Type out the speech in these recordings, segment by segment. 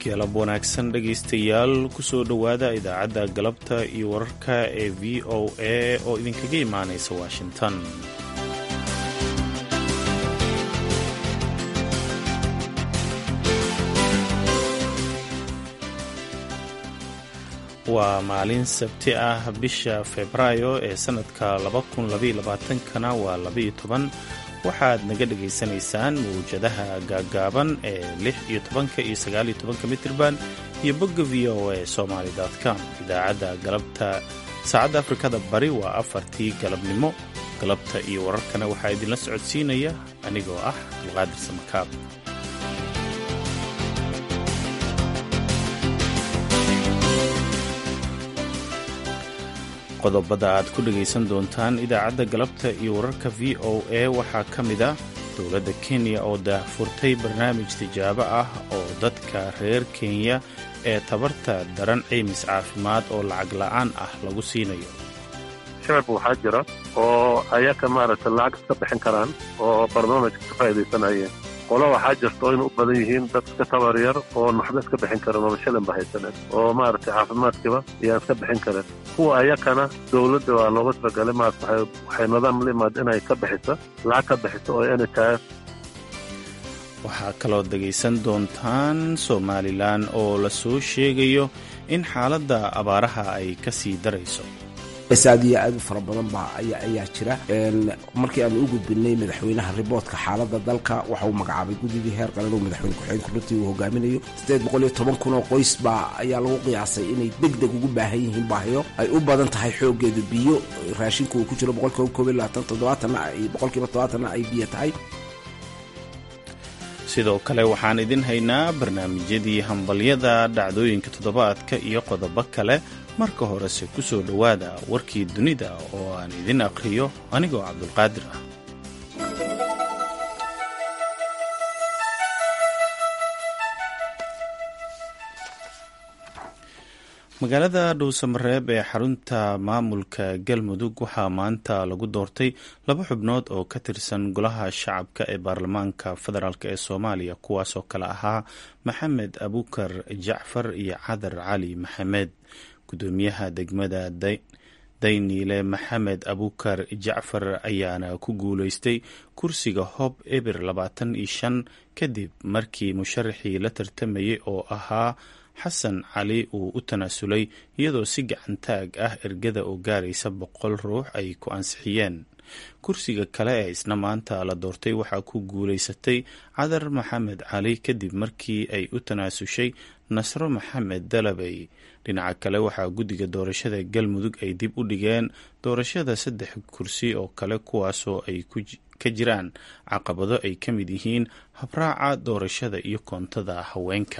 galab wanaagsan dhegaystayaal kusoo dhowaada idaacadda galabta iyo wararka ee v o a oo idinkaga imaanaysa washington waa maalin sabti ah bisha febraayo ee sannadka kana waa waxaad naga dhegaysanaysaan mawjadaha gaaggaaban ee lix iyo tobanka iyo sagaal iyo tobanka mitirban iyo bogga v o a somaali com idaacadda galabta saacadda afrikada bari waa afartii galabnimo galabta iyo wararkana waxaa idinla socodsiinaya anigoo ah abdulqaadir samakaab qodobada aad ku dhegaysan doontaan idaacadda galabta iyo wararka v o a waxaa ka mid ah dowladda kenya oo daahfurtay barnaamij tijaabo ah oo dadka reer kenya ee tabarta daran caymis caafimaad oo lacag la'aan ah lagu siinayo shacabka waxaa jira oo ayaka maaragta lacag iska bixin karaan oo barnaamijka ka faa'iidaysanayeen qolo waxaa jirta oo inu u badan yihiin dad iska tabar yar oo naxba iska bixin karan oo shalinba haysanen oo maaragtay caafimaadkiiba ayaan iska bixin karan kuwa ayakana dowladda waa looga talagalay maarata waxay nidaam la imaada inay ka bixiso lacag ka bixiso oo nhif waxaa kaloo dhegaysan doontaan somalilan oo la soo sheegayo in xaaladda abaaraha ay ka sii darayso aad iyo aad u fara badan baa ayaa jira markii aan u gudbinay madaxweynaha riboodka xaalada dalka waxa uu magacaabay guddigii heer qaran oo madaxweyne ku-xigeenka runtii uu hogaaminayo siddeed boqol iyo toban kun oo qoys baa ayaa lagu qiyaasay inay deg deg ugu baahan yihiin baahiyo ay u badan tahay xoogeedu biyo raashinka uu ku jiro boqolkiiba koob iyo labaatan toddobaatanna ay boqolkiiba toddobaatanna ay biyo tahay sidoo kale waxaan idin haynaa barnaamijyadii hambalyada dhacdooyinka toddobaadka iyo qodobo kale marka horese ku soo dhowaada warkii dunida oo aan idin akhriyo anigoo cabdulqaadir ah magaalada dhowsamareeb ee xarunta maamulka galmudug waxaa maanta lagu doortay laba xubnood oo ka tirsan golaha shacabka ee baarlamaanka federaalk ee soomaaliya kuwaasoo kale ahaa maxamed abukar jacfar iyo cadar cali maxamed gudoomiyaha degmada dayniile maxamed abukar jacfar ayaana ku guuleystay kursiga hob eber labaatan iyo shan kadib markii musharaxii la tartamayay oo ahaa xasan cali uu u tanaasulay iyadoo si gacantaag ah ergada oo gaaraysa boqol ruux ay ku ansixiyeen kursiga kale ee isna maanta la doortay waxaa ku guulaysatay cadar maxamed cali kadib markii ay u tanaasushay nasro maxamed dalabey dhinaca kale waxaa guddiga doorashada galmudug ay dib u dhigeen doorashada saddex kursi oo kale kuwaasoo ay ka jiraan caqabado ay ka mid yihiin habraaca doorashada iyo koontada haweenka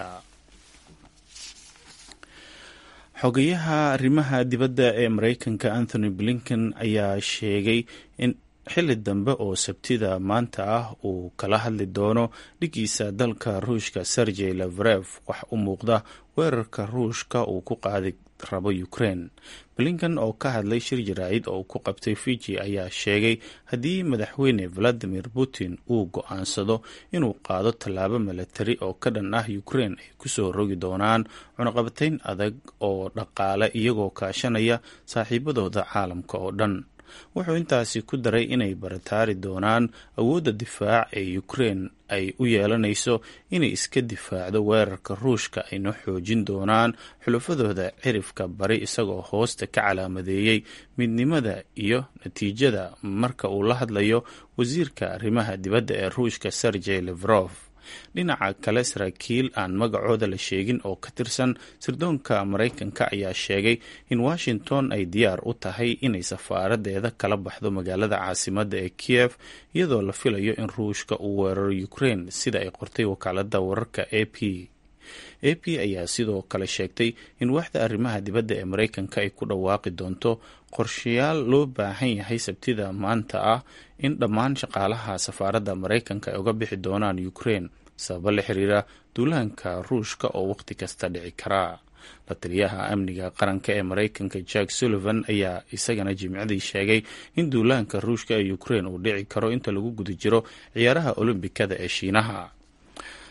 xogayaha arrimaha dibadda ee mareykanka anthony blinken ayaa sheegay in xilli dambe oo sabtida maanta ah uu kala hadli doono dhigiisa dalka ruushka sergey lavrev wax u muuqda weerarka ruushka uu ku qaadi rabo ukraine blinken oo ka hadlay shir jaraa'id oo ku qabtay fiji ayaa sheegay haddii madaxweyne valadimir putin uu go-aansado inuu qaado tallaabo milatari oo ka dhan ah ukraine ay kusoo rogi doonaan cunaqabatayn adag oo dhaqaale iyagoo kaashanaya saaxiibadooda caalamka oo dhan wuxuu intaasi ku daray inay barataari doonaan awoodda difaac ee ukraine ay u yeelanayso inay iska difaacdo weerarka ruushka ayna xoojin doonaan xulafadooda cirifka bari isagoo hoosta ka calaamadeeyey midnimada iyo natiijada marka uu la hadlayo wasiirka arrimaha dibadda ee ruushka sergey levrof dhinaca kale saraakiil aan magacooda la sheegin oo ka tirsan sirdoonka maraykanka ayaa sheegay in washington ay diyaar u tahay inay safaaradeeda kala baxdo magaalada caasimadda ee kiev iyadoo la filayo in ruushka uu weeraro ukraine sida ay qortay wakaalada wararka a p a p ayaa sidoo kale sheegtay in waaxda arrimaha dibadda ee maraykanka ay ku dhawaaqi doonto qorshayaal loo baahan yahay sabtida maanta ah in dhammaan shaqaalaha safaaradda maraykanka ay uga bixi doonaan ukraine sababo la xiriira duulaanka ruushka oo wakhti kasta dhici karaa la taliyaha amniga qaranka ee maraykanka jack sullivan ayaa isagana jimcadii sheegay in duulaanka ruushka ee ukraine uu dhici karo inta lagu guda jiro ciyaaraha olombikada ee shiinaha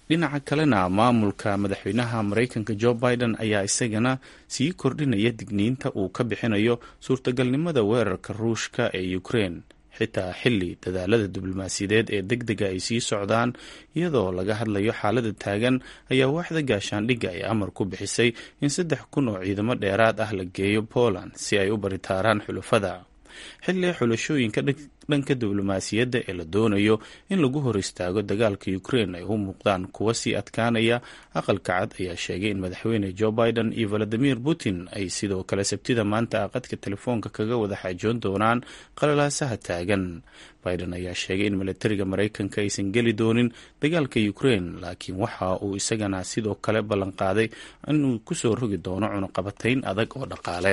dhinaca kalena maamulka madaxweynaha maraykanka jo biden ayaa isagana sii kordhinaya digniinta uu ka bixinayo suurtagalnimada weerarka ruushka ee ukrein xitaa xilli dadaalada diblomaasiyadeed ee deg dega ay sii socdaan iyadoo laga hadlayo xaalada taagan ayaa waaxda gaashaandhigga ay amar ku bixisay in saddex kun oo ciidamo dheeraad ah la geeyo poland si ay u baritaaraan xulafada xilli xulashooyinka dhanka diblomaasiyadda ee la doonayo in lagu hor istaago dagaalka ukrein ay u muuqdaan kuwa sii adkaanaya aqalka cad ayaa sheegay in madaxweyne jo biden iyo valadimir putin ay sidoo kale sabtida maanta aqadka telefoonka kaga wada xaajoon doonaan qalalaasaha taagan biden ayaa sheegay in milatariga maraykanka aysan geli doonin dagaalka ukrein laakiin waxa uu isagana sidoo kale ballanqaaday inuu kusoo rogi doono cunuqabatayn adag oo dhaqaale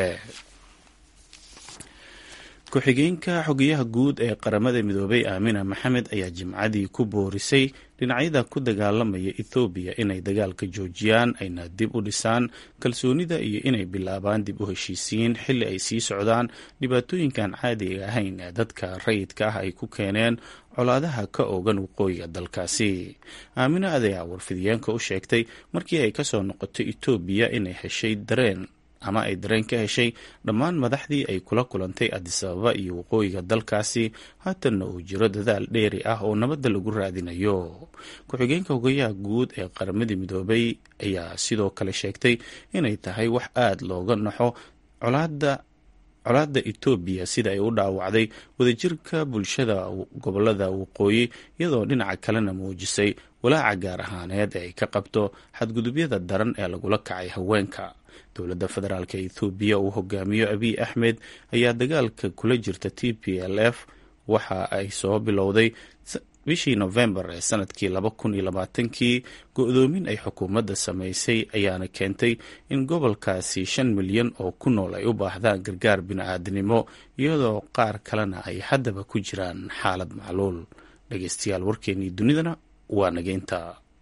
ku-xigeenka xogeyaha guud ee qaramada midoobay aamina maxamed ayaa jimcadii ku boorisay dhinacyada ku dagaalamaya ethoobiya inay dagaalka joojiyaan ayna dib u dhisaan kalsoonida iyo inay bilaabaan dib u heshiisiin xilli ay sii socdaan dhibaatooyinkan caadiga ahayn ee dadka rayidka ah ay ku keeneen colaadaha ka oogan waqooyiga dalkaasi aamina adeyaa warfidiyeenka u sheegtay markii ay kasoo noqotay etoobiya inay heshay dareen ama ay dareen ka heshay dhammaan madaxdii ay kula kulantay adisababa iyo waqooyiga dalkaasi haatanna uu jiro dadaal dheeri ah oo nabadda lagu raadinayo ku-xigeenka hogayaha guud ee qaramadii midoobay ayaa sidoo kale sheegtay inay tahay wax aada looga naxo colaada colaadda etoobiya sida ay u dhaawacday wadajirka bulshada gobolada waqooyi iyadoo dhinaca kalena muujisay walaaca gaar ahaaneed ee ay ka qabto xadgudubyada daran ee lagula kacay haweenka dowladda federaalk ethoobiya uu hogaamiyo abiy axmed ayaa dagaalka kula jirta t p l f waxa ay soo bilowday bishii nofembar ee sanadkii laba kun iyo labaatankii go-doomin ay xukuumadda samaysay ayaana keentay in gobolkaasi shan milyan oo ku nool ay u baahdaan gargaar bini-aadnimo iyadoo qaar kalena ay haddaba ku jiraan xaalad macluul dhegeystayaal warkeenii dunidana waa nageynta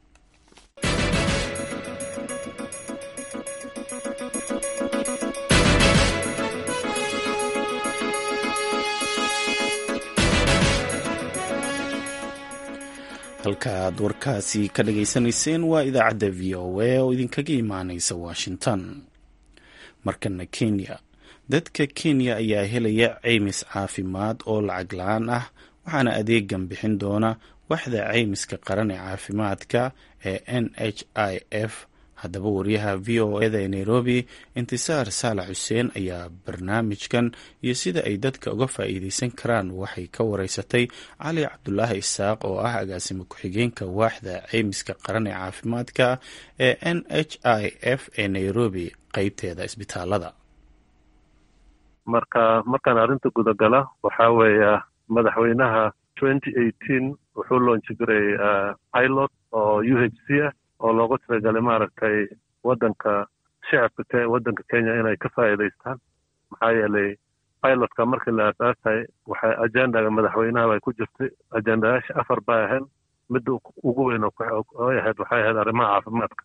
halka aad warkaasi ka dhageysanayseen waa idaacadda v o a oo idinkaga imaaneysa washington markana kenya dadka kenya ayaa helaya ceymis caafimaad oo lacag la-aan ah waxaana adeegan bixin doona waxda ceymiska qaran ee caafimaadka ee n h i f haddaba wariyaha v o eda ee nairobi intisaar saalax xuseen ayaa barnaamijkan iyo sida ay dadka uga faa'iideysan karaan waxay ka wareysatay cali cabdulaahi isaaq oo ah agaasimo ku-xigeenka waaxda ceymiska qaran ee caafimaadka ee n h i f ee nairobi qeybteeda isbitaalada marka markaan arrinta gudagala waxaa weeya madaxweynaha twenty eighteen wuxuu loonji jiray pilot oo u h c ah oo loogu talagalay maaragtay waddanka shacabka waddanka kenya inay ka faa'iidaystaan maxaa yeelay pilotka markii la aasaasay waxay ajendaga madaxweynaha bay ku jirtay ajendayaasha afar bay ahayd midda ugu weyn oy ahayd waxay ahayd arrimaha caafimaadka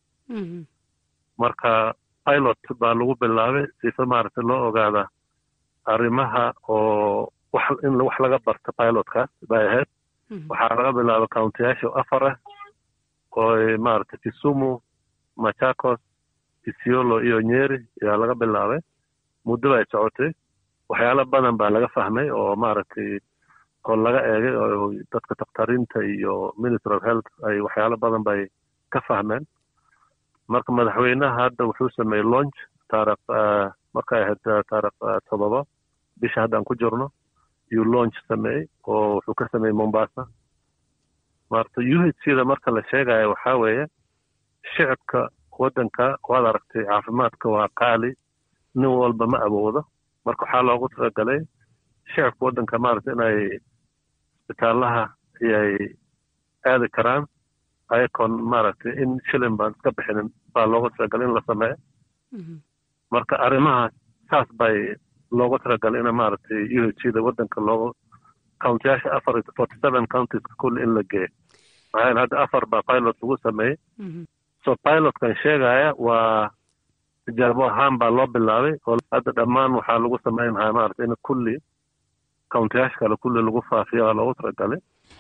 marka pilot baa lagu bilaabay sifa maaragtay loo ogaada arrimaha oo wax in wax laga barta pilotkaas bay ahayd waxaa laga bilaaba countiyaasha afar ah ooy maaragtay kisumu machakos isiolo iyo nyeri ayaa laga bilaabay muddo bay socotay waxyaalo badan baa laga fahmay oo maaragtay oo laga eegay oo dadka dakhtariinta iyo ministry of health ay waxyaalo badan bay ka fahmeen marka madaxweynaha hadda wuxuu sameeyey launch taarikh markay ahayd taarikh todoba bisha haddaan ku jirno yuu launch sameeyey oo wuxuu ka sameeyey mombasa maarata u h c da marka la sheegayo waxaa weeye shicibka waddanka waad aragtay caafimaadka waa qaali nin walba ma awoodo marka waxaa loogu talagalay shicibka waddanka maarata inay isbitaalaha ayay aadi karaan ayakoon maaragtay in shilin baan iska bixinin baa loogu talagalay in la sameeyo marka arrimahaas saas bay loogu talagalay in maaragtay u h c da waddanka loogu countiyaasha afar forty seven counties kulli in la geeyo maxaa yeele hadda afar baa pilot lagu sameeyey so pilotkan sheegaya waa tijaabo ahaan baa loo bilaabay oo hadda dhammaan waxaa lagu sameynaya maarata in kulli countiyaasha kale kulli lagu faafiyo waa loogu talagalay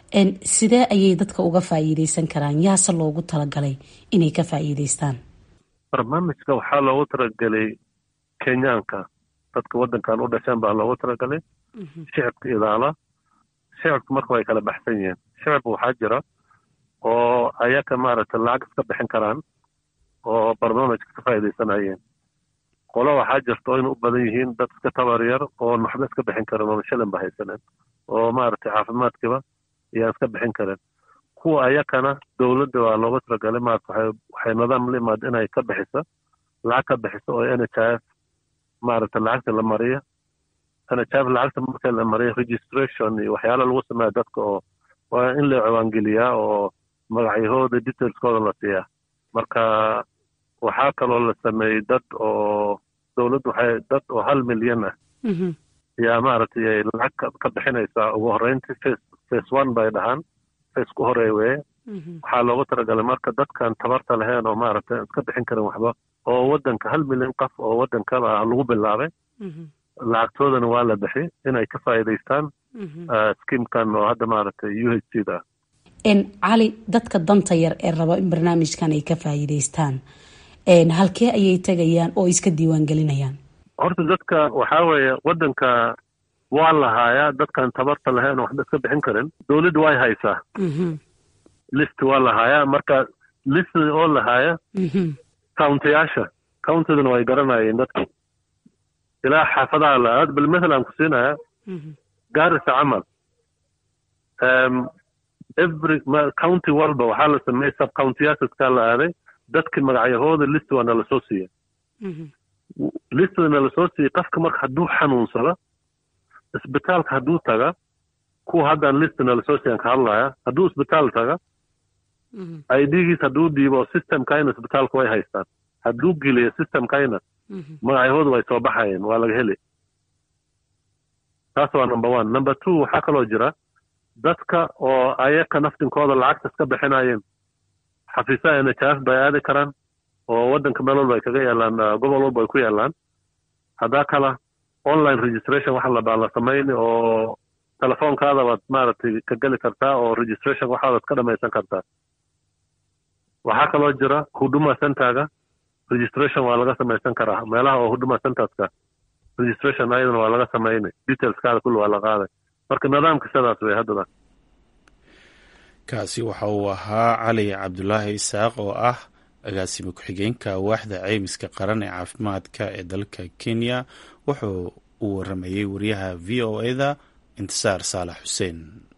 sidee ayay dadka uga faa'iideysan karaan yaase loogu talagalay inay ka faa'iideystaan barnaamijka waxaa loogu talagelay kenyaanka dadka waddankan u dhasheen baa loogu talagalay shicibka idaala shicibka marka way kala baxsan yihiin shicibka waxaa jira oo ayaka maaragtay lacag iska bixin karaan oo barnaamijka ka faa'iidaysanayeen qolo waxaa jirta oo ina u badan yihiin dad iska tabar yar oo waxba iska bixin karin oo shilin ba haysaneen oo maaragtay caafimaadkiiba ayaan iska bixin karin kuwa ayakana dowladda waa looga talagalay maarata waxay waxay nidaam la imaada inay ka bixiso lacag ka bixiso oo n h f maaragtay lacagta la mariyo n h f lacagta marka la mariyo registration iyo waxyaala lagu sameeya dadka oo waa in la ciwaangeliyaa oo magacyahooda detailskooda la siiyaa marka waxaa kaloo la sameeyey dad oo dowladdu waxay dad oo hal milyan ah yaa maaragtay ay lacag ka bixinaysaa ugu horreyntii face face one bay dhahaan face ku horeey weye waxaa loogu talagalay marka dadkan tabarta lahayn oo maaragtay iska bixin karin waxba oo waddanka hal milyan qof oo waddankaba lagu bilaabay lacagtoodana waa la bixi inay ka faa'iidaystaan skiimkan oo hadda maaragtay u h c da cali dadka danta yar ee raba in barnaamijkan ay ka faa'iidaystaan halkee ayay tegayaan oo iska diiwaan gelinayaan horta dadka waxaa weeye waddanka waa lahaayaa dadkan tabarta lahayn oo waxba iska bixin karin dowladda way haysaa list waa lahaayaa marka list oo lahaaya countayaasha countadana way garanayeen dadka ilaa xaafadaha la aad bal mathalan ku siinaya gaarisa camal every county walba waxaa la sameeyey sub countyyaasaskaa la aaday dadki magacyahooda list waa nala soo siiya listda nala soo siiyey qofka marka hadduu xanuunsado isbitaalka hadduu taga kuwa haddaan list nala soo siiyan ka hadlaya hadduu isbitaal taga idgiis hadduu dhiibo systemkayna isbitaalka way haystaan hadduu geliyo systemkayna magacyahooda way soo baxayeen waa laga heli taas waa number one number two waxaa kaloo jira dadka oo ayaka naftinkooda lacagta iska bixinayeen xafiisaha n h f bay aadi karaan oo waddanka meel walba ay kaga yaalaan gobol walba ay ku yaalaan haddaa kala online registration waxa labaa la samayni oo telefoonkaada baad maaragtay ka geli kartaa oo registration waxaadaad ka dhamaysan kartaa waxaa kaloo jira huduma centerga registration waa laga samaysan karaa meelaha oo huduma centerska registration ayadana waa laga samayni detailskaada kulli waa la qaaday marka nidaamka sidaas wey haddada kaasi waxa uu ahaa cali cabdulaahi isaaq oo ah agaasime ku-xigeenka waaxda ceymiska qaran ee caafimaadka ee dalka kenya wuxuu uu waramayey wariyaha v o eda intisaar saalax xuseen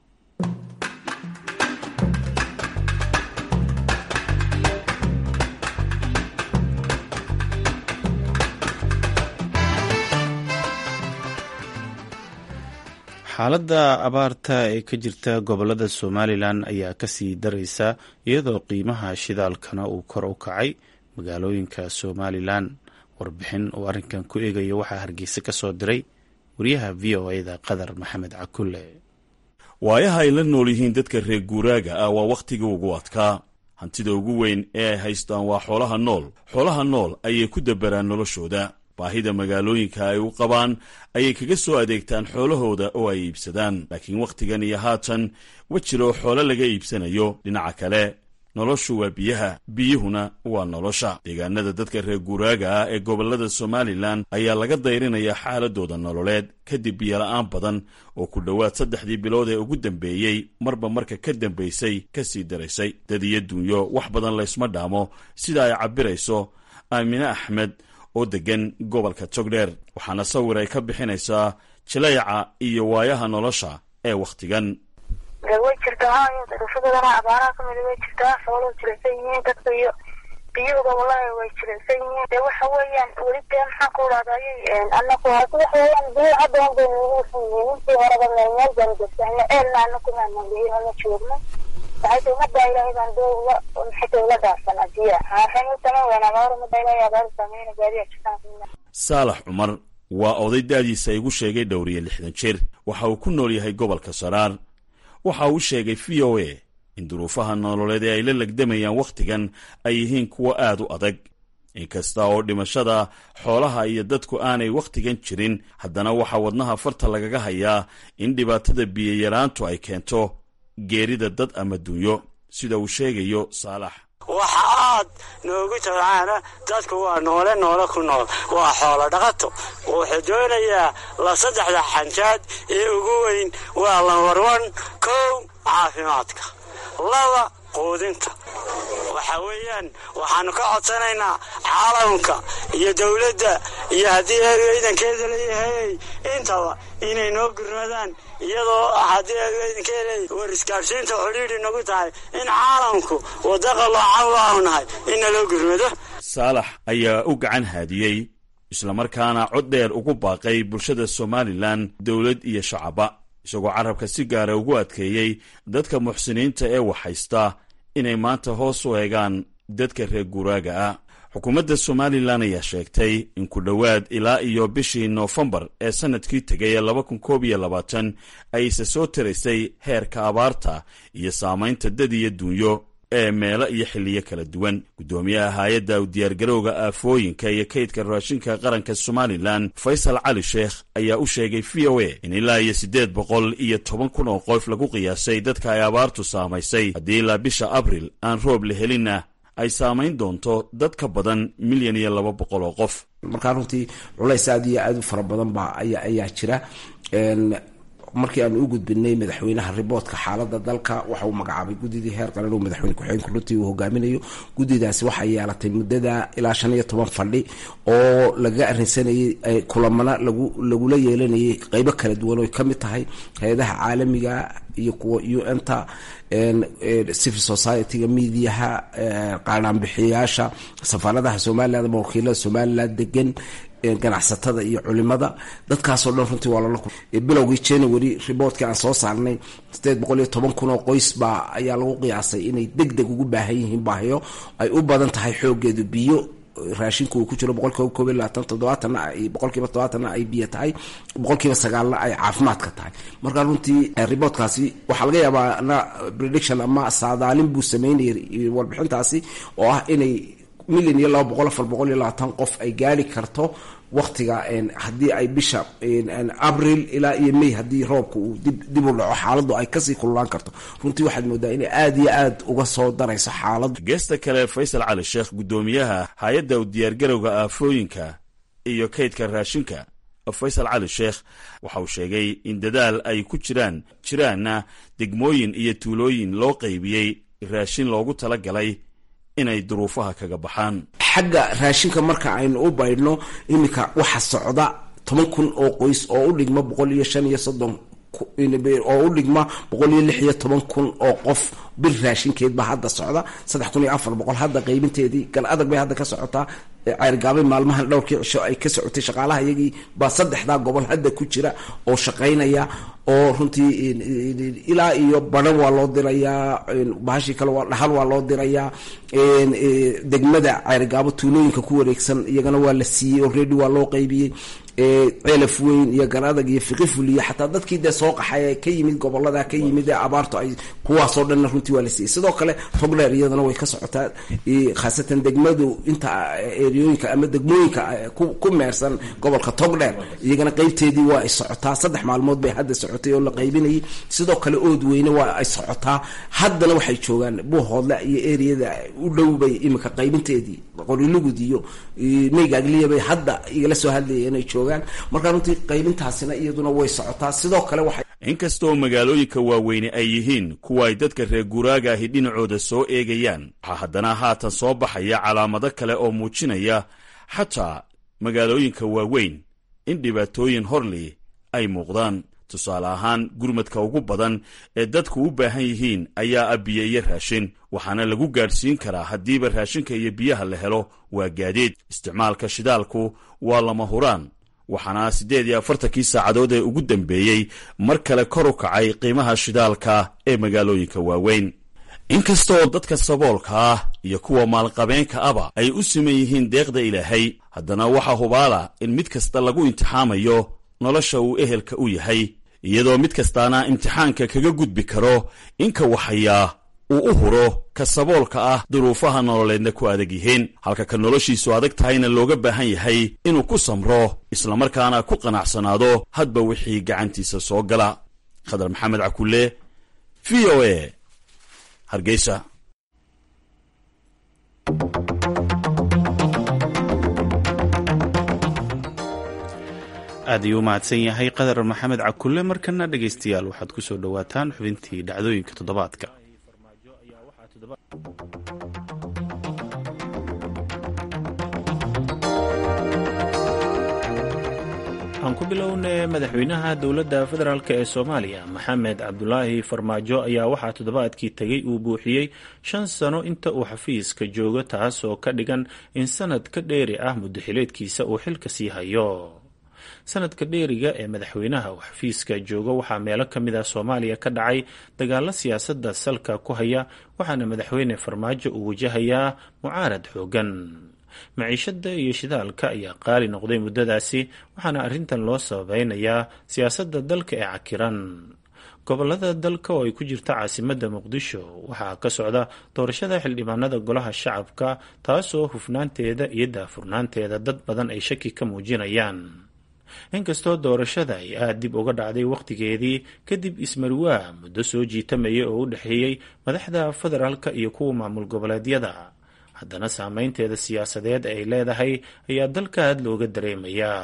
xaaladda abaarta ee ka jirta gobolada somalilan ayaa kasii daraysa iyadoo qiimaha shidaalkana uu kor u kacay magaalooyinka somalilan warbixin uu arrinkan ku eegayo waxaa hargeysa ka soo diray wariyaha v o eda qadar maxamed cakulle waayaha ay la nool yihiin dadka reer guuraaga ah waa wakhtiga ugu adkaa hantida ugu weyn ee ay haystaan waa xoolaha nool xoolaha nool ayay ku dabaraan noloshooda baahida magaalooyinka ay u qabaan ayay kaga soo adeegtaan xoolahooda oo ay iibsadaan laakiin wakhtigan iyo haatan wejiroo xoolo laga iibsanayo dhinaca kale noloshu waa biyaha biyuhuna waa nolosha deegaanada dadka reer guuraaga ah ee gobollada somalilan ayaa laga dayrinayaa xaaladooda nololeed kadib biyola'aan badan oo ku dhowaad saddexdii bilood ee ugu dambeeyey marba marka ka dambaysay ka sii daraysay dad iyo dunyo wax badan laysma dhaamo sida ay cabbirayso aamine axmed oo deggan gobolka togdheer waxaana sawir ay ka bixinaysaa jilayca iyo waayaha nolosha ee wakhtigan way jirtaa haayo darafadadana abaaraha kamid way jirtaa xooluhu jilaysan yihiin dadka iyo biyuhuba wallahi way jilaysan yihiin dee waxa weeyaan weli dee maxaan ku idhahdayy anaku hasi waxa weeyaan biyo hadda un bay nagu usan yihiin intii horeba meel meel baan gesahna eelna anaku maanan biyo la joogno waxay tahay maddaa ilaahay baan dee ula maxayta ula dhaafsanaa biyaha waxay u taman weyn abaaro maddaa ilaahay abaaro saameyna gaadiya jirtaan saalax cumar waa oday daadiisa igu sheegay dhowriye lixdan jir waxa uu ku nool yahay gobolka saraar waxa uu sheegay v o a in duruufaha nololeed ee ay la legdamayaan wakhtigan ay yihiin kuwo aad u adag inkasta oo dhimashada xoolaha iyo dadku aanay wakhtigan jirin haddana waxaa wadnaha farta lagaga hayaa in dhibaatada biyayaraantu ay keento geerida dad ama dunyo sida uu sheegayo saalax waxa aad noogu tabcaana dadku waa noole noole ku nool waa xoolo dhaqato wuxuu doonayaa la saddexda xanjaad ee ugu weyn waa lambarwan kow caafimaadka laba quudinta waxa weeyaan waxaanu ka codsanaynaa caalamka iyo dowladda iyo haddii eegeydankeeda leeyahay intaba inay noo gurmadaan iyadoo haddii eegeydankeeda war isgaadhsiinta xidhiidhi nagu tahay in caalamku wadda qaloocan waanu nahay in naloo gurmado saalax ayaa u gacan haadiyey islamarkaana cod dheer ugu baaqay bulshada somalilan dowlad iyo shacaba isagoo carabka si gaara ugu adkeeyey dadka muxsiniinta ee waxhaysta inay maanta hoos u eegaan dadka reer guuraaga ah xukuumadda somalilan ayaa sheegtay in ku dhowaad ilaa iyo bishii noofembar ee sannadkii tegay ee laba kun koob iyo labaatan ayse soo taraysay heerka abaarta iyo saamaynta dad iyo duunyo ee meelo iyo xilliyo kala duwan guddoomiyaha hay-adda u diyaargarowga aafooyinka iyo kaydka raashinka qaranka somalilan faysal cali sheekh ayaa u sheegay v o a in ilaa iyo siddeed boqol iyo toban kun oo qof lagu qiyaasay dadka ay abaartu saamaysay haddii ilaa bisha abril aan roob la helinna ay saamayn doonto dad ka badan milyan iyo laba boqol oo qof markaa runtii culays aad iyo aad u fara badan baa ayaa jira markii aanu u gudbinay madaxweynaha riboodka xaalada dalka waxa uu magacaabay guddidii heer qaran oo madaxweyne ku-xigeenka runtii uu hogaaminayo guddidaasi waxay yeelatay muddada ilaa shan iyo toban fadhi oo lagaga arrinsanayay kulamana lagu lagula yeelanayay qeybo kala duwan oo ka mid tahay hay-adaha caalamiga iyo kuwa u n ta civil society-ga miidiyaha qaanaanbixiyayaasha safaaradaha somaliland ama wakiilada somaliland degan ganacsatada iyo culimada dadkaasoo dhan runtii waa lala bilowgii january riboortkii aan soo saarnay sideed boqol iyo toban kun oo qoys baa ayaa lagu qiyaasay inay deg deg ugu baahan yihiin baahiyo ay u badan tahay xoogeedu biyo raashinku uu ku jiro boqolkiiba koob iyo labaatan toddobaatanna ay boqolkiiba toddobaatanna ay biyo tahay boqolkiiba sagaalna ay caafimaadka tahay marka runtii riboortkaasi waxaa laga yaabaa na prediction ama saadaalin buu sameynayay warbixintaasi oo ah inay milyan iyo laba boqol afar boqol iyo labaatan qof ay gaari karto waktiga haddii ay bisha abril ilaa iyo may haddii roobka uu dib u dhaco xaaladdu ay kasii kululaan karto runtii waxaad moodaa inay aad iyo aad uga soo darayso xaaladdu geesta kale faysal cali sheekh guddoomiyaha hay-adda u diyaargarowga aafooyinka iyo kaydka raashinka faysal cali sheekh waxa uu sheegay in dadaal ay ku jiraan jiraanna degmooyin iyo tuulooyin loo qaybiyey raashin loogu tala galay inay duruufaha kaga baxaan xagga raashinka marka aynu u baydhno iminka waxa socda toban kun oo qoys oo u dhigma boqol iyo shan iyo soddon oo u dhigma boqol iyo lix iyo toban kun oo qof bir raashinkeed baa hadda socda saddex kun iyo afar boqol hadda qaybinteedii gal adag bay hadda ka socotaa ceyrgaabay maalmahan dhowrkii cisho ay ka socotay shaqaalaha iyagii baa saddexdaa gobol hadda ku jira oo shaqaynaya oo runtii ilaa iyo baran waa loo dirayaa bahashii kale waa dhahal waa loo dirayaa degmada ceyrgaabo tuulooyinka ku wareegsan iyagana waa la siiyey already waa loo qaybiyey ceelaf weyn iyo garadag iyo fiqiful iyo xataa dadkii dee soo qaxay ka yimid gobolada ka yimid ee abaartu ay kuwaasoo dhanna runtii waa la siiyey sidoo kale togdheer iyadana way ka socotaa khaasatan degmadu inta eriyooyinka ama degmooyinka ku meersan gobolka togdheer iyagana qeybteedii waa ay socotaa saddex maalmood bay hadda socotay oo la qaybinayay sidoo kale ood weyne waa ay socotaa haddana waxay joogaan buuhoodle iyo eriyada u dhow bay iminka qaybinteedii qorilugud iyo meygaagliya bay hadda igala soo hadlayeen inay joogaan markaa runtii qaybintaasina iyaduna way socotaa sidoo kale waxay inkastoo magaalooyinka waaweyne ay yihiin kuwa ay dadka reer guuraaga ahi dhinacooda soo eegayaan waxaa haddana haatan soo baxaya calaamado kale oo muujinaya xataa magaalooyinka waaweyn in dhibaatooyin horli ay muuqdaan tusaale ahaan gurmadka ugu badan ee dadku u baahan yihiin ayaa ah biyo iyo raashin waxaana lagu gaadhsiin karaa haddiiba raashinka iyo biyaha la helo waa gaadiid isticmaalka shidaalku waa lama huraan waxaana siddeed iyo afartankii saacadood ee ugu dambeeyey mar kale kor u kacay qiimaha shidaalka ee magaalooyinka waaweyn inkastaoo dadka saboolka ah iyo kuwa maalqabeenka aba ay u siman yihiin deeqda ilaahay haddana waxaa hubaala in mid kasta lagu imtixaamayo nolosha uu ehelka u yahay iyadoo mid kastaana imtixaanka kaga gudbi karo inka waxayaa uu u huro ka saboolka ah duruufaha nololeedna ku adag yihiin halka ka noloshiisu adag tahayna looga baahan yahay inuu ku samro islamarkaana ku qanacsanaado hadba wixii gacantiisa soo gala khadar maxamed cakulle v o a hargeysa aad ayuu u mahadsan yahay qadar maxamed cakulle markana dhegaystayaal waxaad ku soo dhowaataan xubintii dhacdooyinka toddobaadka aan ku bilowne madaxweynaha dowladda federaalk ee soomaaliya maxamed cabdulaahi farmaajo ayaa waxaa toddobaadkii tegey uu buuxiyey shan sano inta uu xafiiska joogo taasoo ka dhigan in sanad ka dheeri ah muddaxileedkiisa uu xilka sii hayo sanadka dheeriga ee madaxweynaha uu xafiiska joogo waxaa meelo ka mid ah soomaaliya ka dhacay dagaalo siyaasadda salka ku haya waxaana madaxweyne farmaajo uu wajahayaa mucaarad xoogan maciishada iyo shidaalka ayaa qaali noqday muddadaasi waxaana arrintan loo sababeynayaa siyaasadda dalka ee cakiran gobolada dalka oo ay ku jirta caasimadda muqdisho waxaa ka socda doorashada xildhibaanada golaha shacabka taasoo hufnaanteeda iyo daafurnaanteeda dad badan ay shaki ka muujinayaan inkastoo doorashada ay aada dib uga dhacday wakhtigeedii kadib ismarwaa muddo soo jiitamaya oo u dhexeeyey madaxda federaalka iyo kuwa maamul goboleedyada haddana saameynteeda siyaasadeed ay leedahay ayaa dalka aad looga dareemayaa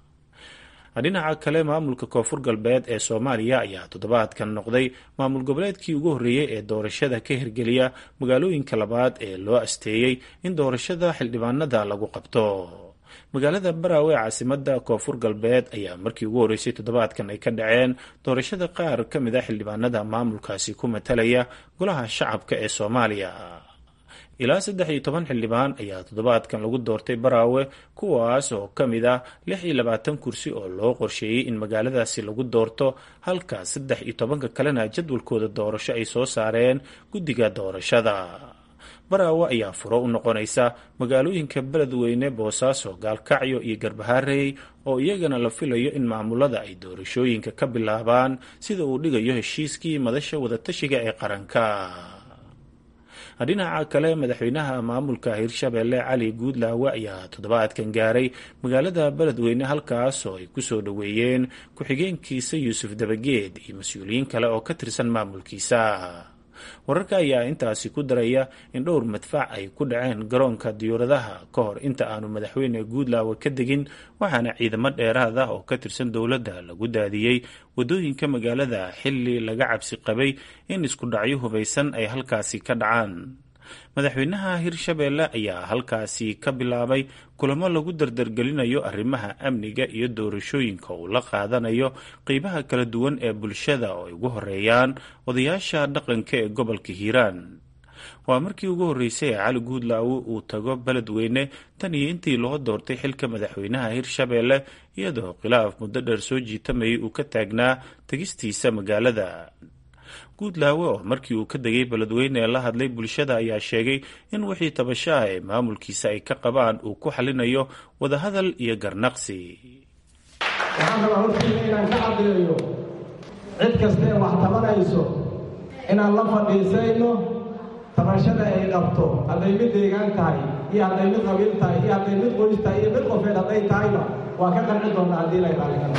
dhinaca kale maamulka koonfur galbeed ee soomaaliya ayaa toddobaadkan noqday maamul goboleedkii ugu horreeyey ee doorashada ka hirgeliya magaalooyinka labaad ee loo asteeyey in doorashada xildhibaanada lagu qabto magaalada baraawe ee caasimada koonfur galbeed ayaa markii ugu horreysay toddobaadkan ay ka dhaceen doorashada qaar ka mid a xildhibaanada maamulkaasi ku matalaya golaha shacabka ee soomaaliya ilaa saddex iyo toban xildhibaan ayaa toddobaadkan lagu doortay baraawe kuwaas oo ka mid ah lix iyo labaatan kursi oo loo qorsheeyey in magaaladaasi lagu doorto halka saddex iyo tobanka kalena jadwalkooda doorasho ay soo saareen guddiga doorashada baraawe ayaa furo u noqonaysa magaalooyinka beledweyne boosaaso gaalkacyo iyo garbaharey oo iyagana la filayo in maamulada ay doorashooyinka ka bilaabaan sida uu dhigayo heshiiskii madasha wadatashiga ee qaranka dhinaca kale madaxweynaha maamulka hirshabeelle cali guudlaawe ayaa toddobaadkan gaaray magaalada beledweyne halkaas oo ay kusoo dhoweeyeen ku-xigeenkiisa yuusuf dabageed iyo mas-uuliyiin kale oo ka tirsan maamulkiisa wararka ayaa intaasi ku daraya in dhowr madfac ay ku dhaceen garoonka diyuuradaha ka hor inta aanu madaxweyne guudlaawe ka degin waxaana ciidamo dheeraad ah oo ka tirsan dowladda lagu daadiyey waddooyinka magaalada xilli laga cabsi qabay in isku dhacyo hubaysan ay halkaasi ka dhacaan madaxweynaha hirshabeelle ayaa halkaasi ka bilaabay kulamo lagu dardargelinayo arrimaha amniga iyo doorashooyinka uu la qaadanayo qeybaha kala duwan ee bulshada oo ay ugu horeeyaan odayaasha dhaqanka ee gobolka hiiraan waa markii ugu horreysay ee cali guudlaawe uu tago beledweyne tan iyo intii loo doortay xilka madaxweynaha hirshabeelle iyadoo khilaaf muddo dheer soo jiitamayay uu ka taagnaa tegistiisa magaalada guudlaawe oo markii uu ka degay beledweyne ee la hadlay bulshada ayaa sheegay in wixii tabashaha ee maamulkiisa ay ka qabaan uu ku xalinayo wadahadal iyo garnaqsi waxaan rabaa hortiina inaan ka caddeeyo cid kasta ee wax tabanayso inaan la fadhiisayno tabashada ay qabto hadday mid deegaan tahay iyo hadday mid qabiil tahay iyo hadday mid qoys tahay iyo mid qofeed hadday tahayba waa ka qanci doonnaa haddii lay raalligano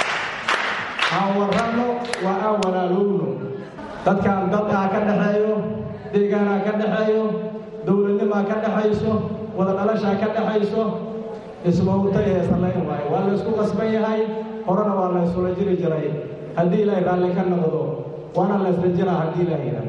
aan warranno waa aan walaalowno dadkaan dadkaa ka dhexeeyo deegaanaa ka dhexeeyo dowladnimaa ka dhexayso wada dhalashaa ka dhexayso ismawtay ee sallayn waayo waa laysku qasban yahay horena waa laysula jiri jiray haddii ilaahay raalli ka noqdo waana laysla jiraa haddii ilaahay yidhahdo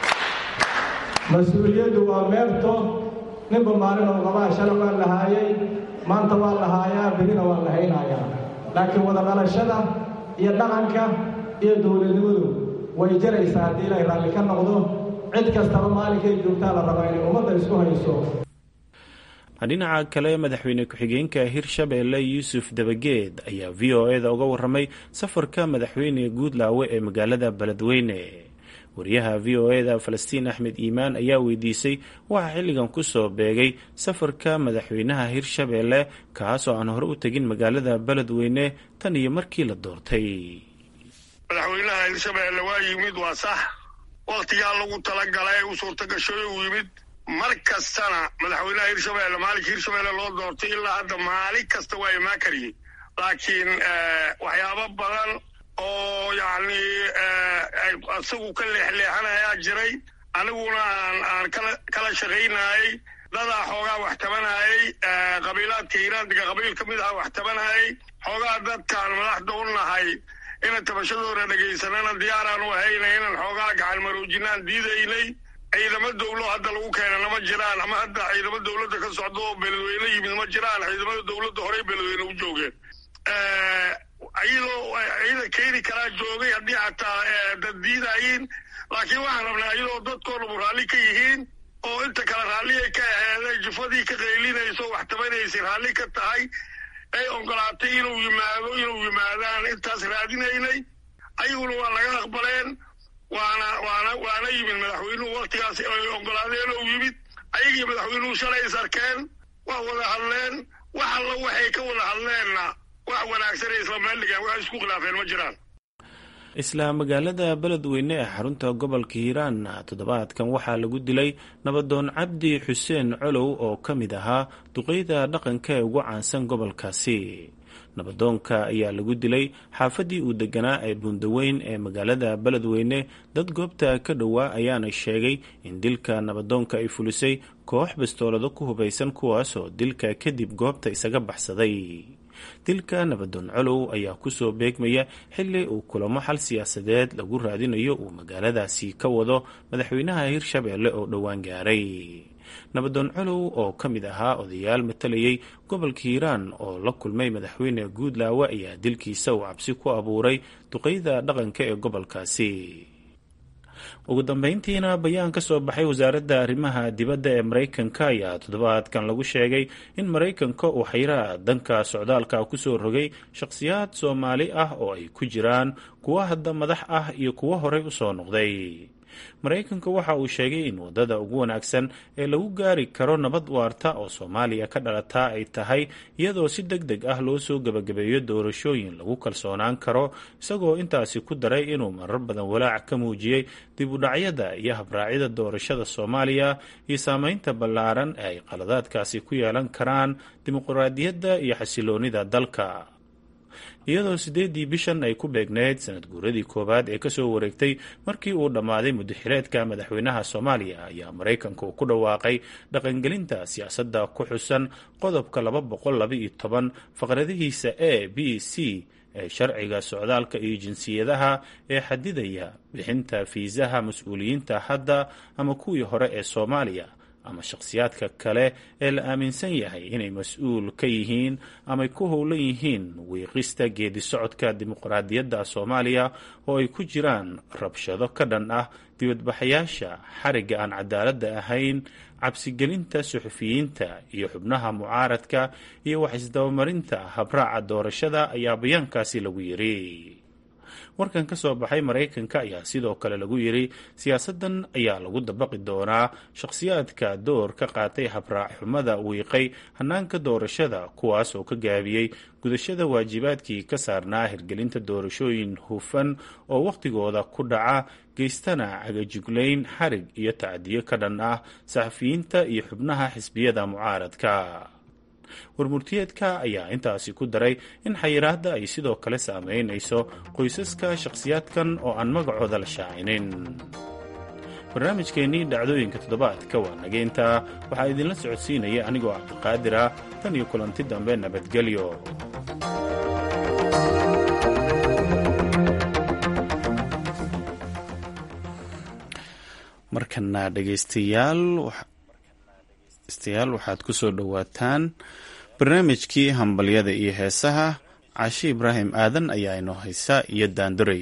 mas-uuliyaddu waa meerto ninba maalin oo qabaa shala waa la haayay maanta waa la haayaa berina waa la haynayaa laakiin wada dhalashada iyo dhaqanka iyo dowladnimadu way jaraysaa haddii ilaahay raalli ka noqdo cid kastaba maalinkay joogtaa la rabaa inay ummadda isku hayso dhinaca kale madaxweyne ku-xigeenka hirshabeelle yuusuf dabageed ayaa v o e da uga waramay safarka madaxweyne guudlaawe ee magaalada beledweyne wariyaha v o e da falastiin axmed iimaan ayaa weydiisay waxaa xilligan kusoo beegay safarka madaxweynaha hirshabeelle kaas oo aan hore u tegin magaalada beledweyne tan iyo markii la doortay madaxweynaha hirshabeelle waa yimid waa sax wakhtigaa lagu talagalay u suurtagashoy uu yimid mar kastana madaxweynaha hirshabeelle maalinka hirshabeelle loo doortay ilaa hadda maalin kasta waa imaan kariyey laakiin waxyaabo badan oo yacni isagu ka leexleexanayaa jiray aniguna aan aan kala kala shaqaynayay dadaa xoogaa wax tabanayay qabiilaadka hiiraandiga qabiil ka mid aha wax tabanayay xoogaa dadkaan madaxda u nahay ina tabashadooda dhegaysanana diyaaraan u ahayna inaan xoogaa gacan maroojinaan diidaynay ciidamo dawlo hadda lagu keenana ma jiraan ama hadda ciidamo dawladda ka socdo oo beledweyne yimid ma jiraan ciidamada dawladda horey beledweyne u joogeen iyadoo ciidan keeni karaa joogay haddii xataa dad diidayiin laakiin waxaan rabnaa iyadoo dadkoonabu raalli ka yihiin oo inta kale raalliyay ka aheeday jufadii ka qaylinayso wax tabanaysay raalli ka tahay ay ogolaatay inuu yimaado inuu yimaadaan intaas raadinaynay ayaguna waa laga aqbaleen waana waana waana yimid madaxweynuhu waktigaas ay ogolaadeen oo yimid ayagii madaxweynuhu shalay is arkeen waa wada hadleen wax alla waxay ka wada hadleenna wax wanaagsanay isla meeldhigaan wax isku khilaafeen ma jiraan isla magaalada beledweyne ee xarunta gobolka hiiraan toddobaadkan waxaa lagu dilay nabadoon cabdi xuseen colow oo ka mid ahaa duqeyda dhaqanka ee ugu caansan gobolkaasi nabadoonka ayaa lagu dilay xaafaddii uu deganaa ee buundaweyn ee magaalada beledweyne dad goobta ka dhowaa ayaana sheegay in dilka nabadoonka ay fulisay koox bastoolado ku hubaysan kuwaasoo dilka kadib goobta isaga baxsaday dilka nabadoon colow ayaa kusoo beegmaya xili uu kulamo xal siyaasadeed lagu raadinayo uu magaaladaasi ka wado madaxweynaha hirshabeelle oo dhowaan gaaray nabadoon colow oo ka mid ahaa odayaal matalayay gobolka hiiraan oo la kulmay madaxweyne guudlaawe ayaa dilkiisa uu cabsi ku abuuray duqeyda dhaqanka ee gobolkaasi ugu dambeyntiina bayaan ka soo baxay wasaaradda arrimaha dibadda ee maraykanka ayaa toddobaadkan lagu sheegay in maraykanka uu xayraa danka socdaalka kusoo rogay shakhsiyaad soomaali ah oo ay ku jiraan kuwo hadda madax ah iyo kuwo horey usoo noqday maraykanka waxa uu sheegay in waddada ugu wanaagsan ee lagu gaari karo nabad waarta oo soomaaliya ka dhalata ay tahay iyadoo si deg deg ah loo soo gebagabeeyo doorashooyin lagu kalsoonaan karo isagoo intaasi ku daray inuu marar badan walaac ka muujiyey dib u dhacyada iyo habraacyada doorashada soomaaliya iyo saameynta ballaaran ee ay qaladaadkaasi ku yeelan karaan dimuqraadiyadda iyo xasiloonida dalka iyadoo siddeeddii bishan ay ku beegneyd sanad guuradii koowaad ee kasoo wareegtay markii uu dhammaaday muddaxireedka madaxweynaha soomaaliya ayaa maraykanka uu ku dhawaaqay dhaqangelinta siyaasadda ku xusan qodobka laba boqol labaiyo toban faqradihiisa a b c ee sharciga socdaalka iyo jinsiyadaha ee xadidaya bixinta fiisaha mas-uuliyiinta hadda ama kuwii hore ee soomaaliya ama shakhsiyaadka kale ee la aaminsan yahay inay mas-uul ka yihiin amay ku howlan yihiin wiiqista geedi socodka dimuqraadiyadda soomaaliya oo ay ku jiraan rabshado ka dhan ah dibadbaxayaasha xarigga aan cadaaladda ahayn cabsigelinta suxufiyiinta iyo xubnaha mucaaradka iyo wax isdabamarinta habraaca doorashada ayaa bayaankaasi lagu yiri warkan ka soo baxay maraykanka ayaa sidoo kale lagu yiri siyaasadan ayaa lagu dabaqi doonaa shakhsiyaadka door ka qaatay habraac xumada wiiqay hanaanka doorashada kuwaas oo ka gaabiyey gudashada waajibaadkii ka saarnaa hirgelinta doorashooyin hufan oo wakhtigooda ku dhaca geystana cagajuglayn xarig iyo tacdiyo ka dhan ah saxafiyiinta iyo xubnaha xisbiyada mucaaradka warmurtiyeedka ayaa intaasi ku daray in xayiraadda ay sidoo kale saameynayso qoysaska shakhsiyaadkan oo aan magacooda la shaacinin barnaamijkeennii dhacdooyinka toddobaadka waa nageyntaa waxaa idinla socodsiinaya anigoo cabdiqaadir ah tan iyo kulanti dambe nabadgelyo markana dhegaystayaal degeystayaal waxaad ku soo dhowaataan barnaamijkii hambalyada iyo heesaha caashi ibraahim aadan ayaa inoo haysa iyo daanduray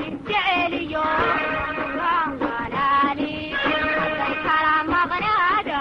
Maari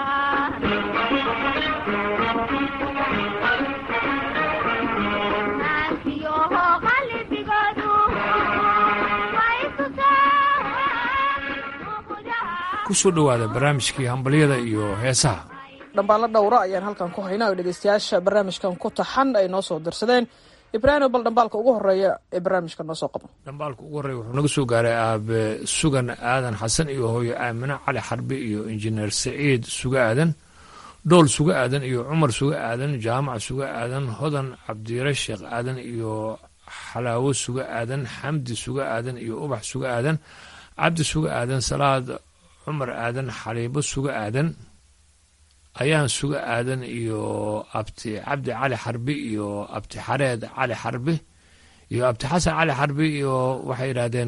ku soo dhowaada barnaamijkii hambalyada iyo heesaha dhambaalla dhowra ayaan halkan ku haynaa oo dhegeystayaasha barnaamijkan ku taxan ay noo soo dirsadeen ibraahim bal dhambaalka ugu horeeya ee barnaamijka noo soo qabo dhambaalka ugu horreeya wuxuu naga soo gaaray aabe sugan aadan xasan iyo hooyo aamine cali xarbi iyo injineer saciid suga aadan dhool suga aadan iyo cumar suga aadan jaamac suga aadan hodan cabdire sheekh aadan iyo xalaawo suga aadan xamdi suga aadan iyo ubax suga aadan cabdi suga aadan salaad cumar aadan xaliibo suga aadan ayaan suga aadan iyo abti cabdi cali xarbi iyo abti xareed cali xarbi iyo abti xasan cali xarbi iyo waxay yidhaahdeen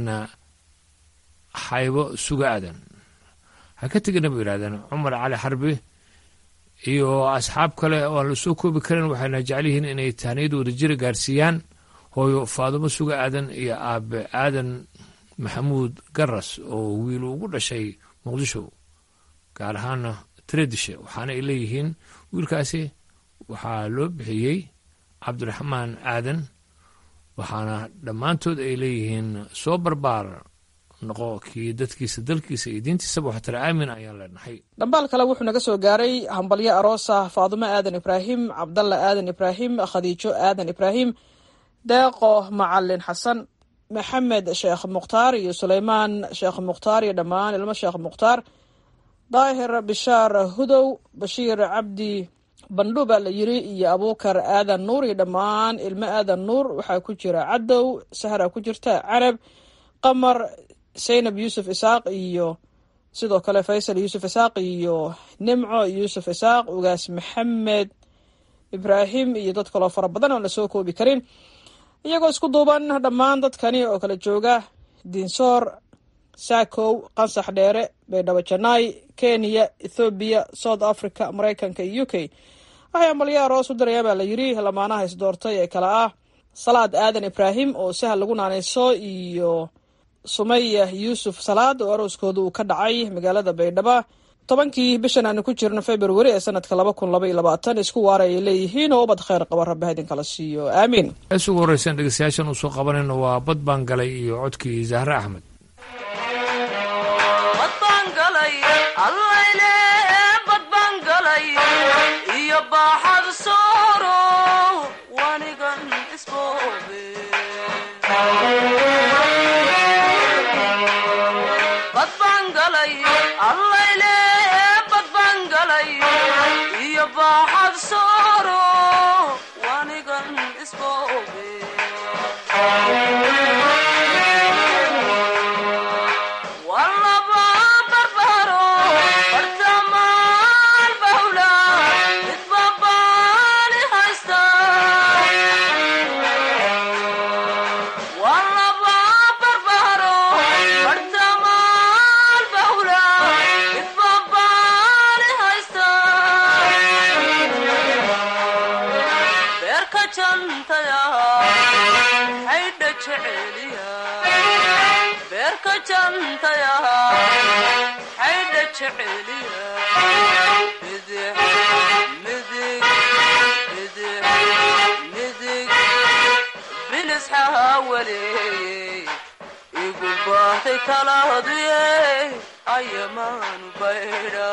xaybo suga aadan ha ka tegina bay yidhahdeen cumar cali xarbi iyo asxaab kale oo aan lasoo koobi karin waxayna jecel yihiin inay tahniyada wadajira gaarsiiyaan hooyo faadumo suga aadan iyo aabe aadan maxamuud garas oo wiil ugu dhashay muqdisho gaar ahaana tredishe waxaana ay leeyihiin wiilkaasi waxaa loo bixiyey cabdiraxmaan aadan waxaana dhammaantood ay leeyihiin soo barbaar noqo kii dadkiisa dalkiisa iyo diintiisaba waxtara aamin ayaan leenahay dhambaal kale wuxuu naga soo gaaray hambalyo aroosa faadumo aadan ibraahim cabdalla aadan ibraahim khadiijo aadan ibraahim deeqo macalin xasan maxamed sheekh mukhtaar iyo suleymaan sheekh mukhtaar iyo dhammaan ilmo sheekh mukhtaar daahir bishaar hudow bashiir cabdi bandhu baa la yiri iyo abuukar aadan nuur iyo dhammaan ilmo aadan nuur waxaa ku jira cadow sahra ku jirta carab qamar saynab yuusuf isaaq iyo sidoo kale faysal yuusuf isaaq iyo nimco yuusuf isaaq ugaas maxamed ibraahim iyo dad kaloo fara badan oon lasoo koobi karin iyagoo isku duuban dhammaan dadkani oo kala jooga dinsoor saakow qansax dheere baydhabo janaay kenya ethoobiya south africa maraykanka iyo u k waxay ambalyo aroos u dirayaan baa la yiri lamaanaha isdoortay ee kale ah salaad aadan ibraahim oo sahal lagu naanayso iyo sumaya yuusuf salaad oo arooskooda uu ka dhacay magaalada baydhabo tobankii bishan aanu ku jirno februari ee sanadka laba kun laba iyo labaatan isku waara ay leeyihiin oo ubad kheyr qaba rabbi haydin kala siiyo aamiin hees ugu horreysan dhegeystayaashan uu soo qabanayno waa bad baan galay iyo codkii zahre axmed iyo baaxad sooro wanigan isboobe badbaan galay allayle badbaan galay iyo baaxad sooro wanigan isboobe walaba barbaro bartamaan bahula midba baali haysta walaba barbaro bartamaan bahula midba baali haysta beerka jantaya xaydha jeceliya beerka jantaya xaydha jeceliya bidix midig bidix midig bilis xaawaleeyey igu bahtay talahaduye ayamaanu baydha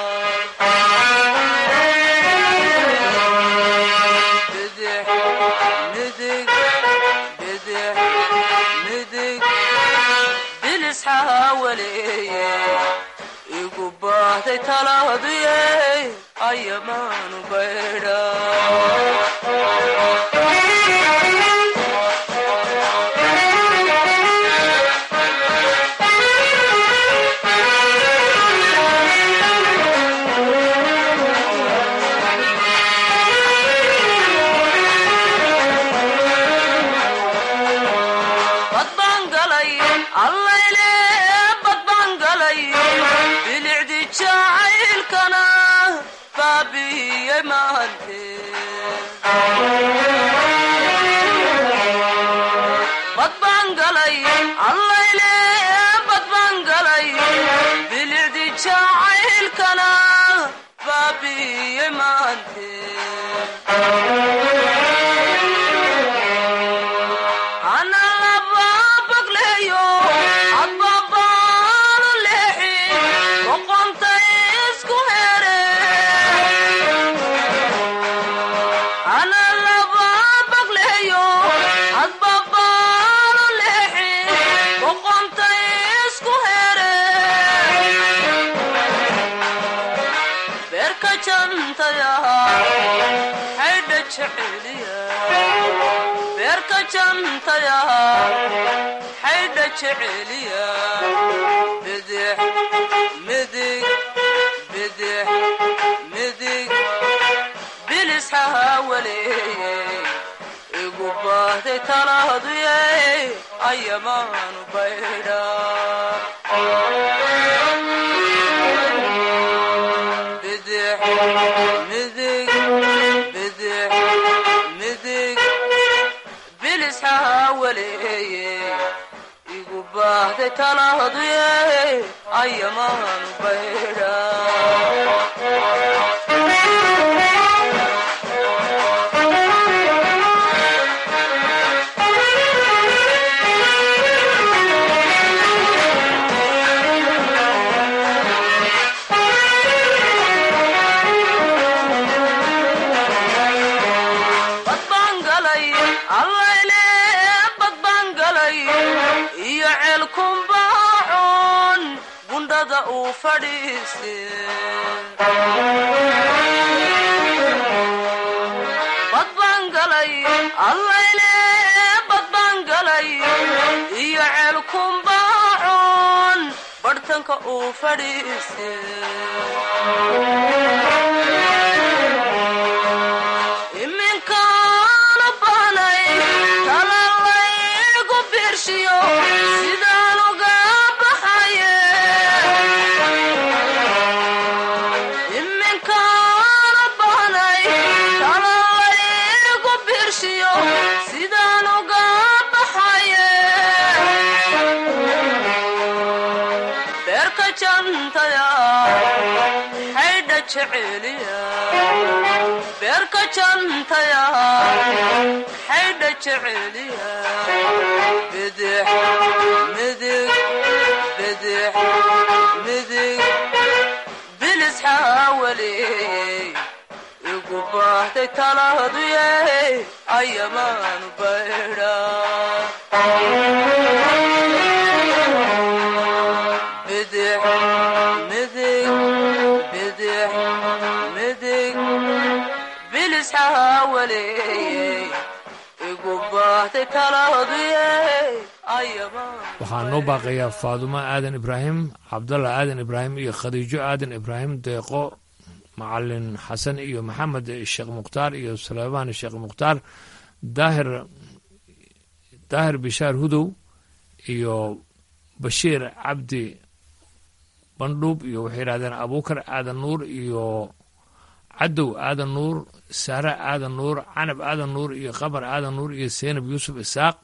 bidix midig bidix midig bilis xaawaleeye igu baahday talahaduye ayamaanu baydha badbaan galay allayle badbaan galay bilicdi jacaylkana baabi'iyey maante badbaan galay allayle badbaan galay bilicdi jacaylkana baabi'iyey maante ana laba bagleeyo adbabaanu leexi jantayaha xaydha jeceliya beerka jantayaha xaydha jeceliya bidix midig bidix midig bilisxaha waleeye igu baahday talaaduye ayamaanu baydha bidix midig bidix midig bilisxaha waleeye igu baahday talaaduye ayamaanu baydha badbaangalay allayle badbaangalay iyo ceelkumbaacoon gundhada uu fadhiiste badbaangalay allayle badbaangalay iyo ceelkumbaacoon barhtanka uu fadhiiste iminkaanu bahnay talalaygu birshiyo sidaan uga baxaye iminkaanu bahnay talalaygu birshiyo sidaan uga baxaye beerka jantaya xaydha jeceliya beerka jantaya xaydha jeceliya bidix midig bidix midig bilisxaa waleeyey igu baahday talaaduye ayamaanu baydha bidix midig bidix midig bilisxaha waleeyey igu baahday talaaduye ayamaan waxaa noo baaqayaa faadumo aadan ibraahim cabdalla aadan ibraahim iyo khadiijo aadan ibraahim deeqo macalin xasan iyo maxamed sheekh mukhtaar iyo suleymaan sheekh mukhtaar daahir daahir bishaar hudow iyo bashiir cabdi bandhuub iyo waxay yidhahdeen abuukar aadan nuur iyo cadow aadan nuur saare aadan nuur canab aadan nuur iyo qabar aadan nuur iyo seynab yuusuf isaaq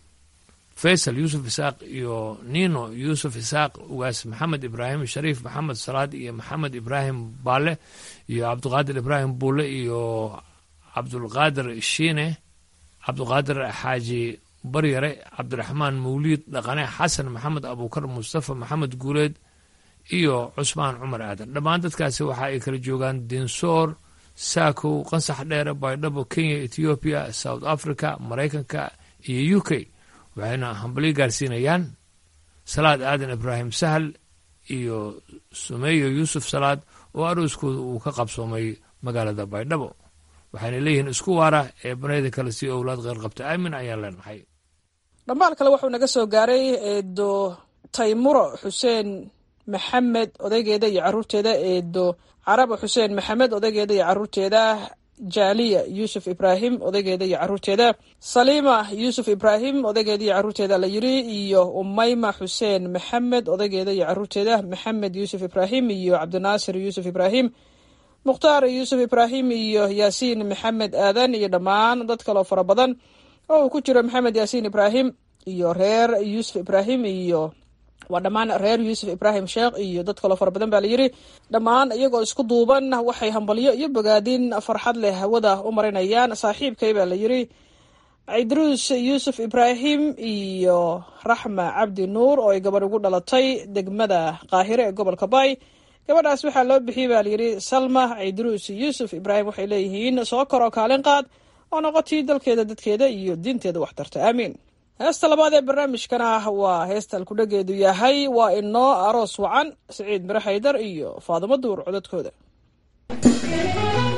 faysal yuusuf isaaq iyo nino yuusuf isaaq ugaas maxamed ibraahim shariif maxamed salaad iyo maxamed ibraahim baale iyo cabdiqaadir ibraahim buule iyo cabdulqaadir shiine cabdiqaadir xaaji baryare cabdiraxmaan mawliid dhaqane xasan maxamed abuukar mustafa maxamed guuleed iyo cusmaan cumar aadan dhammaan dadkaasi waxa ay kala joogaan dinsoor saakow qansax dheere baydhabo kenya ethoobiya south africa maraykanka iyo u k waxayna hambalyo gaarsiinayaan salaad aadan ibraahim sahal iyo sumeeyo yuusuf salaad oo arooskooda uu ka qabsoomay magaalada baydhabo waxayna leeyihiin isku waara ee banayda kale si owlaad qeyr qabta aamin ayaan leenahay dhammaan kale wuxuu naga soo gaaray eedo taymuro xuseen maxamed odaygeeda iyo caruurteeda eedo carabo xuseen maxamed odaygeeda iyo caruurteeda jaaliya yuusuf ibraahim odaygeeda iyo caruurteeda saliima yuusuf ibraahim odaygeeda iyo caruurteeda la yiri iyo umayma xuseen maxamed odaygeeda iyo caruurteeda maxamed yuusuf ibraahim iyo cabdinaasir yuusuf ibraahim mukhtaar yuusuf ibraahim iyo yaasiin maxamed aadan iyo dhammaan dad kaloo fara badan oo uu ku jiro maxamed yaasiin ibraahim iyo reer yuusuf ibraahim iyo waa dhammaan reer yuusuf ibraahim sheekh iyo dad kaloo fara badan baa layidhi dhammaan iyagoo isku duuban waxay hambalyo iyo bogaadin farxad leh hawada u marinayaan saaxiibkay baa layidhi cidruus yuusuf ibraahim iyo raxma cabdi nuur oo ay gabadh ugu dhalatay degmada qaahire ee gobolka bay gabadhaas waxaa loo bixiyey baa layidhi salma cidruus yuusuf ibraahim waxay leeyihiin soo koroo kaalin qaad oo noqotii dalkeeda dadkeeda iyo diinteeda waxtarta aamiin heesta labaad ee barnaamijkana waa heesta alkudhageedu yahay waa inoo aroos wacan siciid mire haydar iyo faadimo duur codadkooda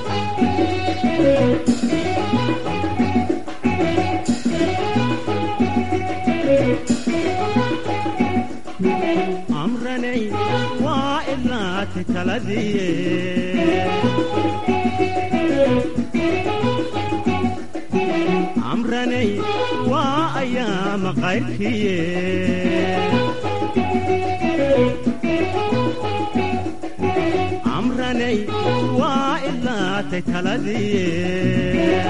amranay waa ilaati taladiye amranay waa ayaama qayrkiye amranay waa ilaatay taladiye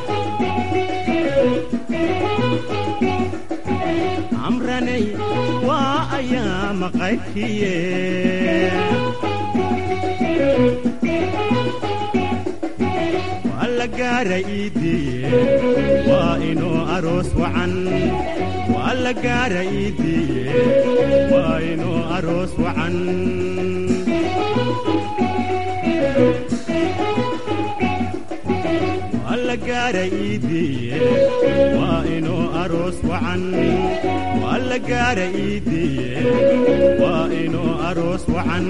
amranay waa ayaama qayrkiye waa la gaara iidiye waa inuu aroos wacan waa la gaara iidiye waa inuu aroos wacan waa la gaara iidiye waa inuu aroos wacan waa la gaara iidiye waa inuu aroos wacan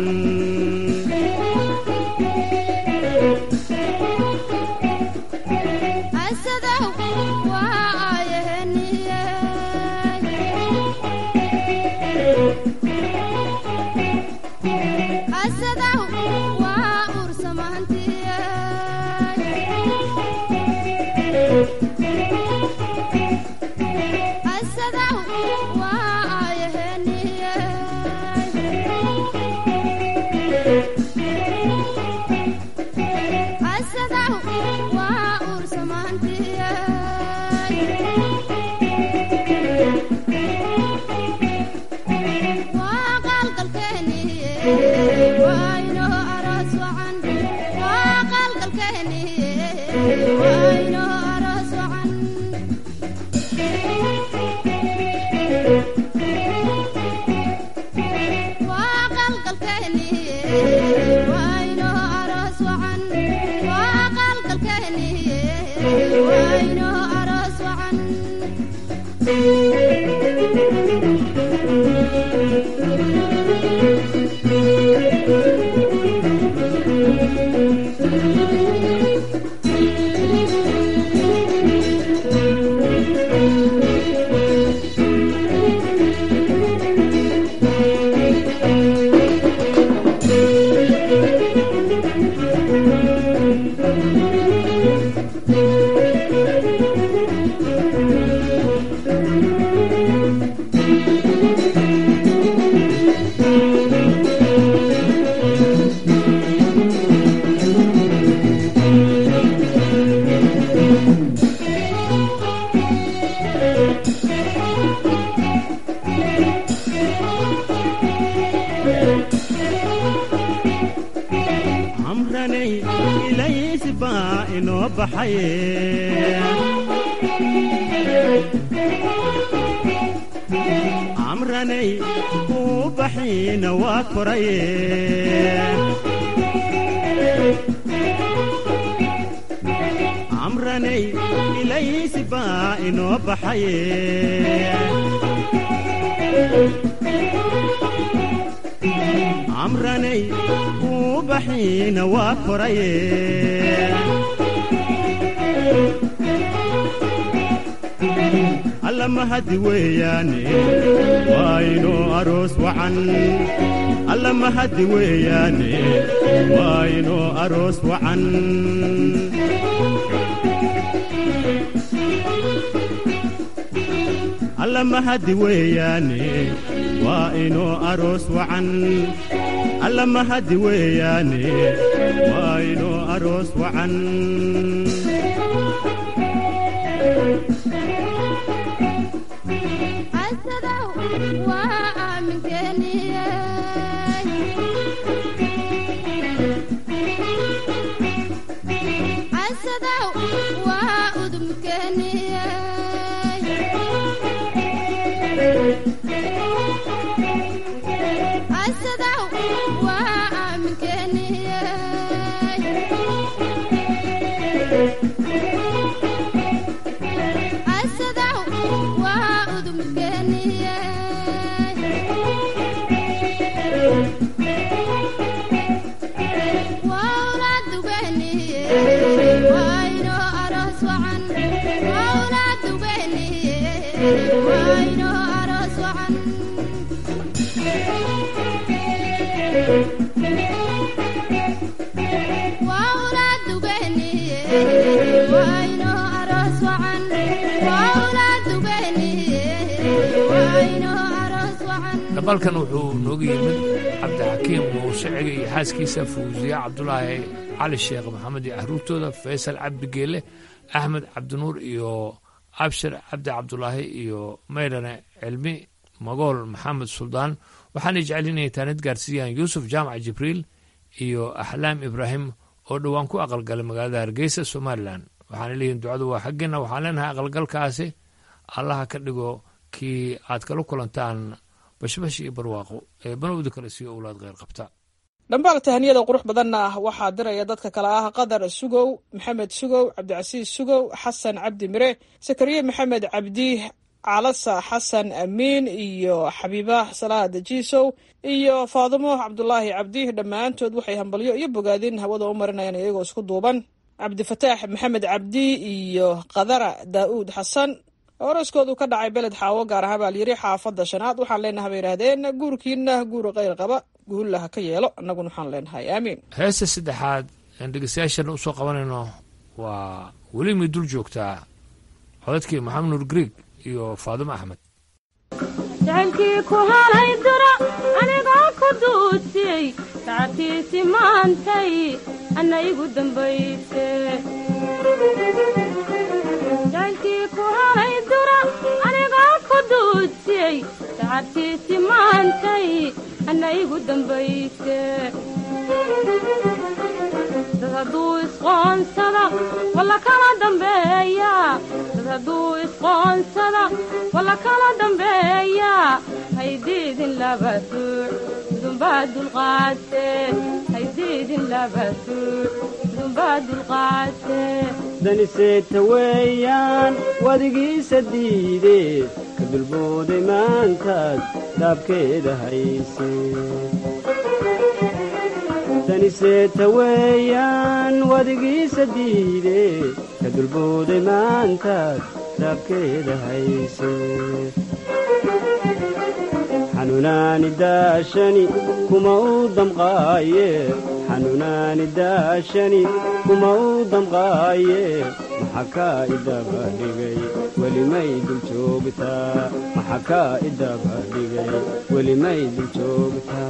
amranay ilaysi baa inoo baxaye amranay uu baxiina waa koraye amranay ilaysi baa inoo baxaye amranay uu baxiina waa koraye alla mahadi weeyaane waa inuu aroos wacan alla mahadi weeyaane waa inuu aroos wacan alla mahadi weeyaane waa inuu aroos wacan alla mahadi weeyaane waa inuu aroos wacan dhabalkan wuxuu nooga yimid cabdixakiim muuse cege iyo xaaskiisa fawsiya cabdulaahi cali sheekh maxamed iyo caruurtooda faysal cabdi geele axmed cabdinuur iyo abshir cabdi cabdulaahi iyo maydhane cilmi magool maxamed suldaan waxaanay jecel inay taanid gaarsiiyaan yuusuf jaamac jibriil iyo axlaam ibraahim oo dhowaan ku aqalgalay magaalada hargeysa somalilan waxaana leeyihin ducadu waa xaggeena waxaan leenahay aqalgalkaasi allaha ka dhigo kii aad kala kulantaan bashbash iyo barwaaqo ee banowda kale siiyo owlaad kheyr qabta dhambaal tahaniyada qurux badanna waxaa diraya dadka kale ah qadar sugow maxamed sugow cabdicasiis sugow xasan cabdi mire sakariye maxamed cabdi calasa xasan amiin iyo xabiiba salaad jiisow iyo faadimo cabdulaahi cabdi dhammaantood waxay hambalyo iyo bogaadin hawada u marinayaan iyagoo isku duuban cabdifataax maxamed cabdi iyo qadara daa'uud xasan oroskoodu ka dhacay beled xaawo gaar ahaan baa layiri xaafadda shanaad waxaan leenahay bay yidhahdeen guurkiina guur kheyr qaba guulla ha ka yeelo annaguna waxaan leenahay aamiin heesta saddexaad aan dhegeystayaashana usoo qabanayno waa weli may dul joogtaa codadkii maxamed nuur grieg iyo faadimo axmed jacaylkii ku halay dura anigoo ku duudsiyey sacabtiisi maantay anna igu dambayse jacaylkii ku halay dura anigoo ku duudsiyey sacabtiisi maantay anna igu dambayse dad hadduu isqoonsada walla kala dambeeya dad hadduu isqoonsada walla kala dambeeya haydiidin laba suuc idunbaa dulqaate haydiidin laba suuc idunbaa dulqaate daniseeta weeyaan wadigiisa diide ka dulbooday maantaad dhaabkeeda hayse daniseeta weeyaan wadigiisa diide ka dulbooday maantaad dhaabkeeda hayse xanuunaani daashani kuma u damqaaye xanuunaani daashani kuma u damqaaye maxa kaa idaba dhigay welimay dul joogtaa maxa kaa idaba dhigay welimay dul joogtaa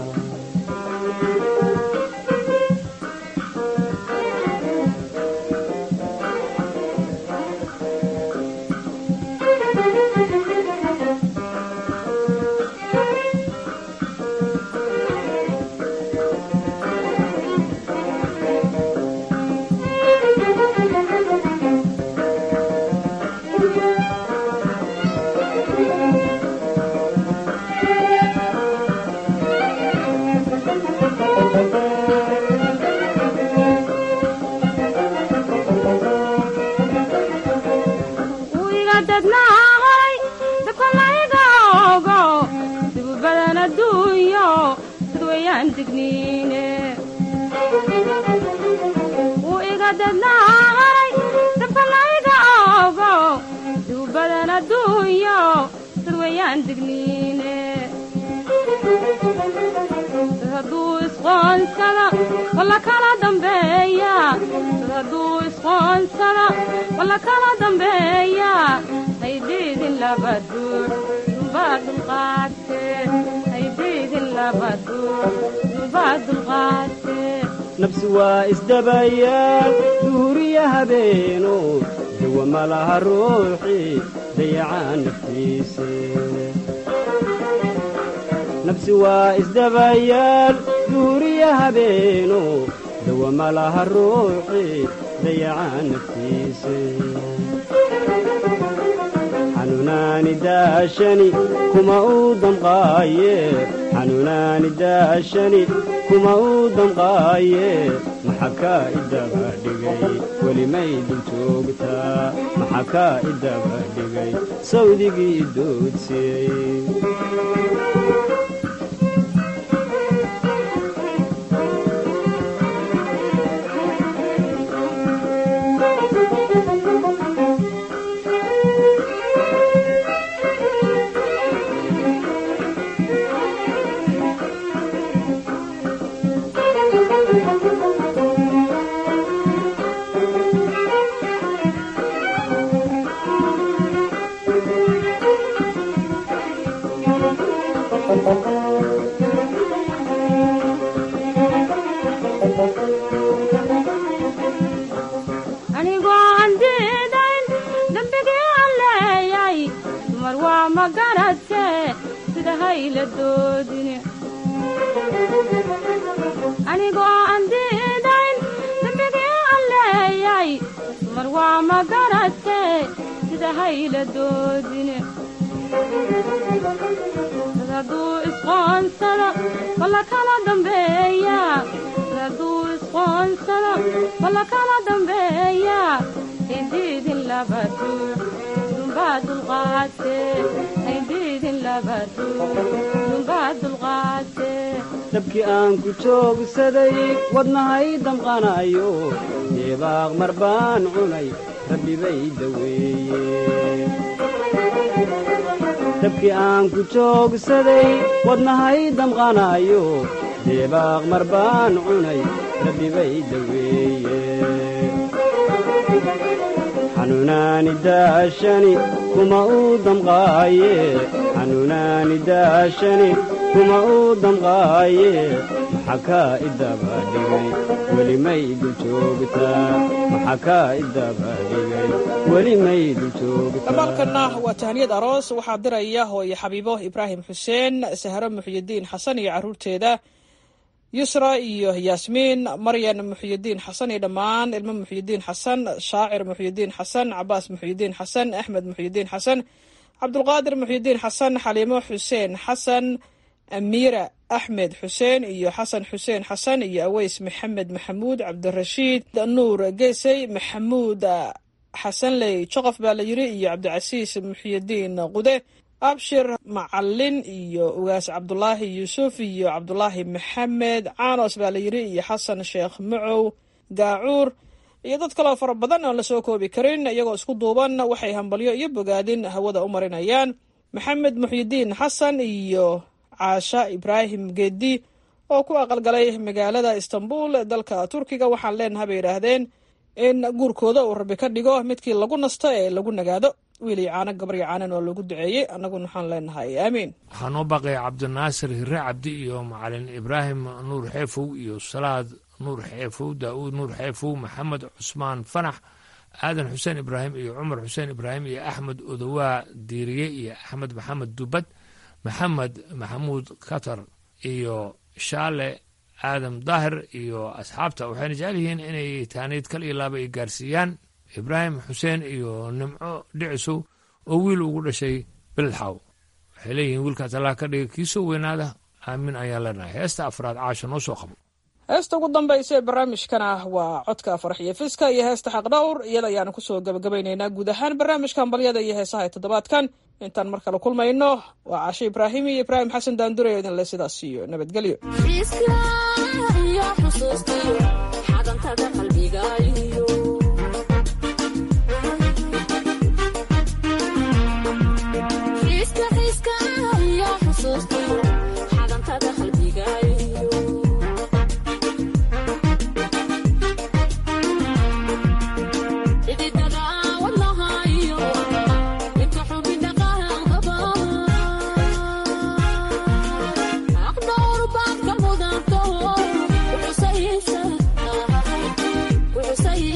wiga dadnaa horay dakolayga ogo dibu badan adduunyo dad wayaan digniine wuu iga dadnaa horay dakolayga ogo dibu badan adduunyo dad wayaan digniine dad hadduu isqoonsada walla kala dambeeya dad hadduu isqoonsada walla kala dambeeya haydiidin laba duur dulbaa dulqaate haydiidin laba duur dulbaa dulqaate nafsi waa isdabayaal duuriya habeeno dawa ma laha ruuxii dayacaan naftiise nafsi waa isdabayaal duuriya habeeno dawa ma laha ruuxii dayacaan naftiise xanuunaani daashani kuma u damqaaye xanuunaani daashani kuma u damqaaye maxa kaa idaba dhigay welimay dul joogtaa maxa kaa idaba dhigay sawdigii idoodsiyey anigoo aan diidayn dembigii aan leeyay dumar waa ma garadse sida hayla doodine anigoo aan diidayn dembigii aan leeyay dumar waa ma garadse sida hayla doodine dad hadduu isqoonsado walla kala dambeeya dad hadduu isqoonsado walla kala dambeeya haydhiidin laba duux dumbaa dulqaate haydhiidin laba duux dumbaa dulqaate dabkii aan ku joogsaday wadnahay damqanayo deebaaq mar baan cunay rabbi bay daweeye dabkii aan ku joogsaday wadnahay damqanayo deebaaq mar baan cunay rabbi bay daweeye xanuunaani daashani kuma uu damqaaye xanuunaani daashani kuma uu damqaaye maxaa kaa idaba dhigay weli may dul joogtaa maxaa kaa idaba dhigay weli may dul joogtaa dhamaalkanna waa tahniyad aroos waxaa diraya hooye xabiibo ibraahim xuseen sahro muxyidiin xasan iyo carruurteeda yusra iyo yaasmiin maryan muxyidiin xasan iyo dhammaan ilmo muxyidiin xasan shaacir muxyidiin xasan cabaas muxyidiin xasan axmed muxyidiin xasan cabdulqaadir muxyidiin xasan xaliimo xuseen xasan amiira axmed xuseen iyo xasan xuseen xasan iyo aweys maxamed maxamuud cabdirashiid nuur geesey maxamuud xasanley joqof baa la yiri iyo cabdicasiis muxyidiin qude abshir macalin iyo ugaas cabdulaahi yuusuf iyo cabdulaahi maxamed caanos baa la yiri iyo xasan sheekh macow gaacuur iyo dad kaloo fara badan oon lasoo koobi karin iyagoo isku duuban waxay hambalyo iyo bogaadin hawada u marinayaan maxamed muxyidiin xasan iyo caasha ibraahim geedi oo ku aqalgalay magaalada istanbul ee dalka turkiga waxaan leenaha bay yidhaahdeen in guurkooda uu rabi ka dhigo midkii lagu nasto ee lagu nagaado wiilii caano gabaryo caanan oo lagu duceeyey annaguna waxaan leenahay aamiin waxaa noo baaqaya cabdinaasir hire cabdi iyo macalin ibraahim nuur xeefow iyo salaad nuur xeefow daa'uud nuur xeefow maxamed cusmaan fanax aadan xuseen ibraahim iyo cumar xuseen ibraahim iyo axmed odowaa diiriye iyo axmed maxamed dubad maxamed maxamuud katar iyo shaale aadam daahir iyo asxaabta waxayna jecel yihiin inay taaniid kal iyo laaba ay gaarsiiyaan ibraahim xuseen iyo nimco dhicisow oo wiil ugu dhashay beledxaw waxay leeyihiin wiilkaas allah ka dhiga kii soo weynaada aamin ayaan leenahay heesta afraad caasha noo soo qabo heesta ugu dambaysa ee barnaamijkana waa codka farxiyo fiska iyo heesta xaqdhowr iyada ayaanu kusoo gabagabaynaynaa guud ahaan barnaamijka hambalyada iyo heesaha ee toddobaadkan intaan mar kale kulmayno waa caashe ibraahim iyo ibraahim xasan daandure idinle sidaas iyo nabadgelyo Say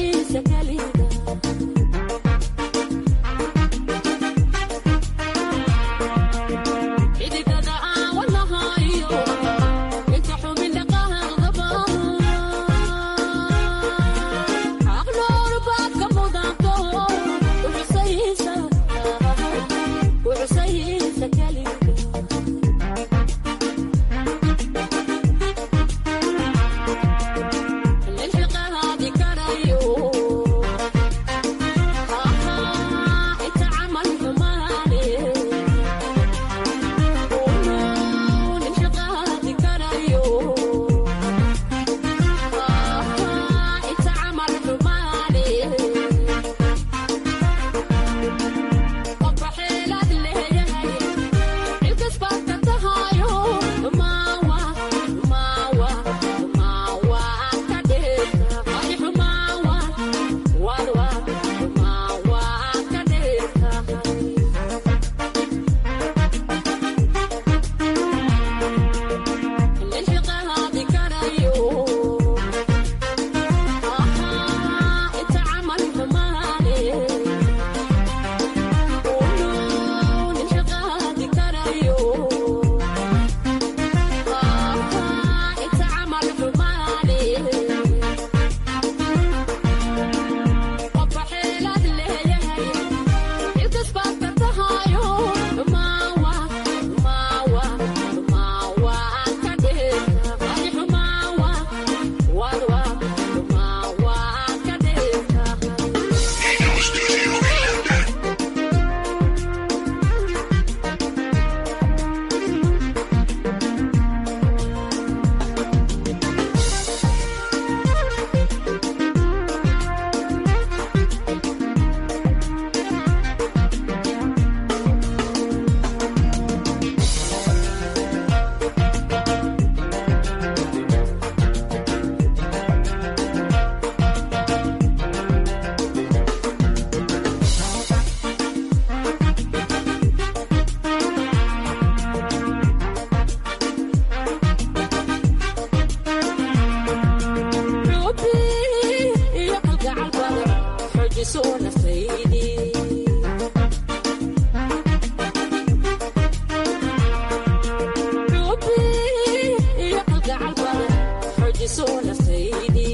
wayso naftaydii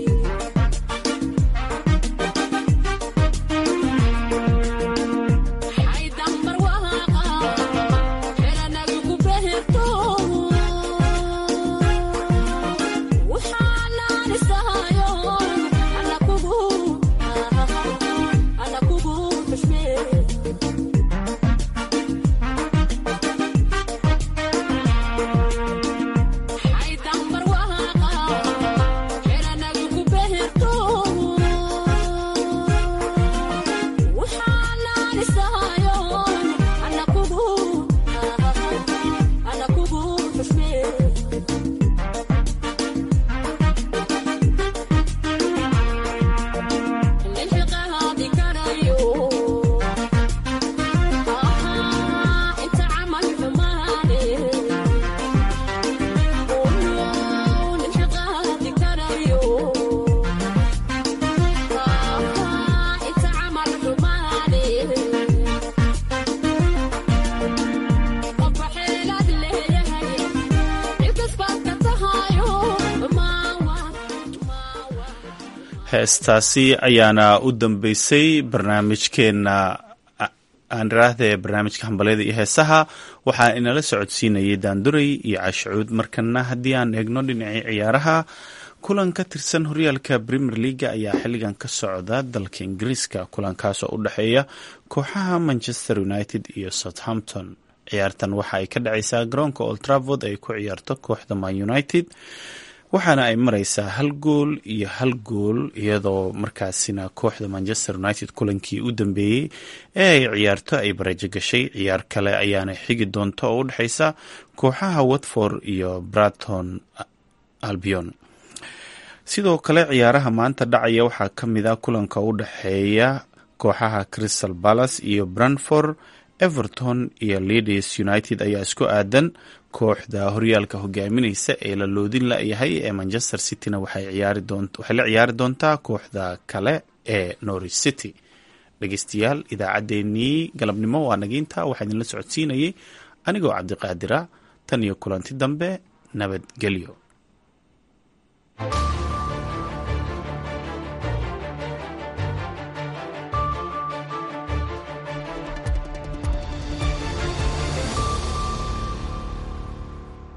xaydambar waaqa xeranagu ku beherto waxaanaan isahayo ana kugu ana kugu xushmee xaydambar waaqa xeranagu ku beherto waxaanaan isahayo ana kugu ana kugu xushmee lilxiqaadi karayo inta camal xumaane lilxiqaadi karayo inta camal xumaane qofka xeelaad leeyahay cilkasbaad ka tahayo maawa heestaasi ayaana u dambeysay barnaamijkeena aan iraahde barnaamijka hambalyada iyo heesaha waxaa inala socodsiinayay daanduray iyo caashicuud markana haddii aan eegno dhinacii ciyaaraha kulan ka tirsan horyaalka premier leaga ayaa xilligan ka socda dalka ingiriiska kulankaas oo u dhexeeya kooxaha manchester united iyo southampton ciyaartan waxa ay ka dhacaysaa garoonka old travord ay ku ciyaarto kooxda man united waxaana ay mareysaa hal gool iyo hal gool iyadoo markaasina kooxda manchester united kulankii u dambeeyey ee ay ciyaarto ay barajo gashay ciyaar kale ayaana xigi doonta oo u dhexeysa kooxaha watford iyo braton albion sidoo kale ciyaaraha maanta dhacaya waxaa ka mid a kulanka u dhexeeya kooxaha crystal palace iyo branford everton iyo leeds united ayaa isku aadan kooxda horyaalka hogaamineysa ee la loodin la-yahay ee manchester cityna waxay la ciyaari doontaa kooxda kale ee norwich city dhegeystayaal idaacaddeenii galabnimo waa nagiinta waxaa idinla socodsiinayay anigoo cabdiqaadira tan iyo kulanti dambe nabadgelyo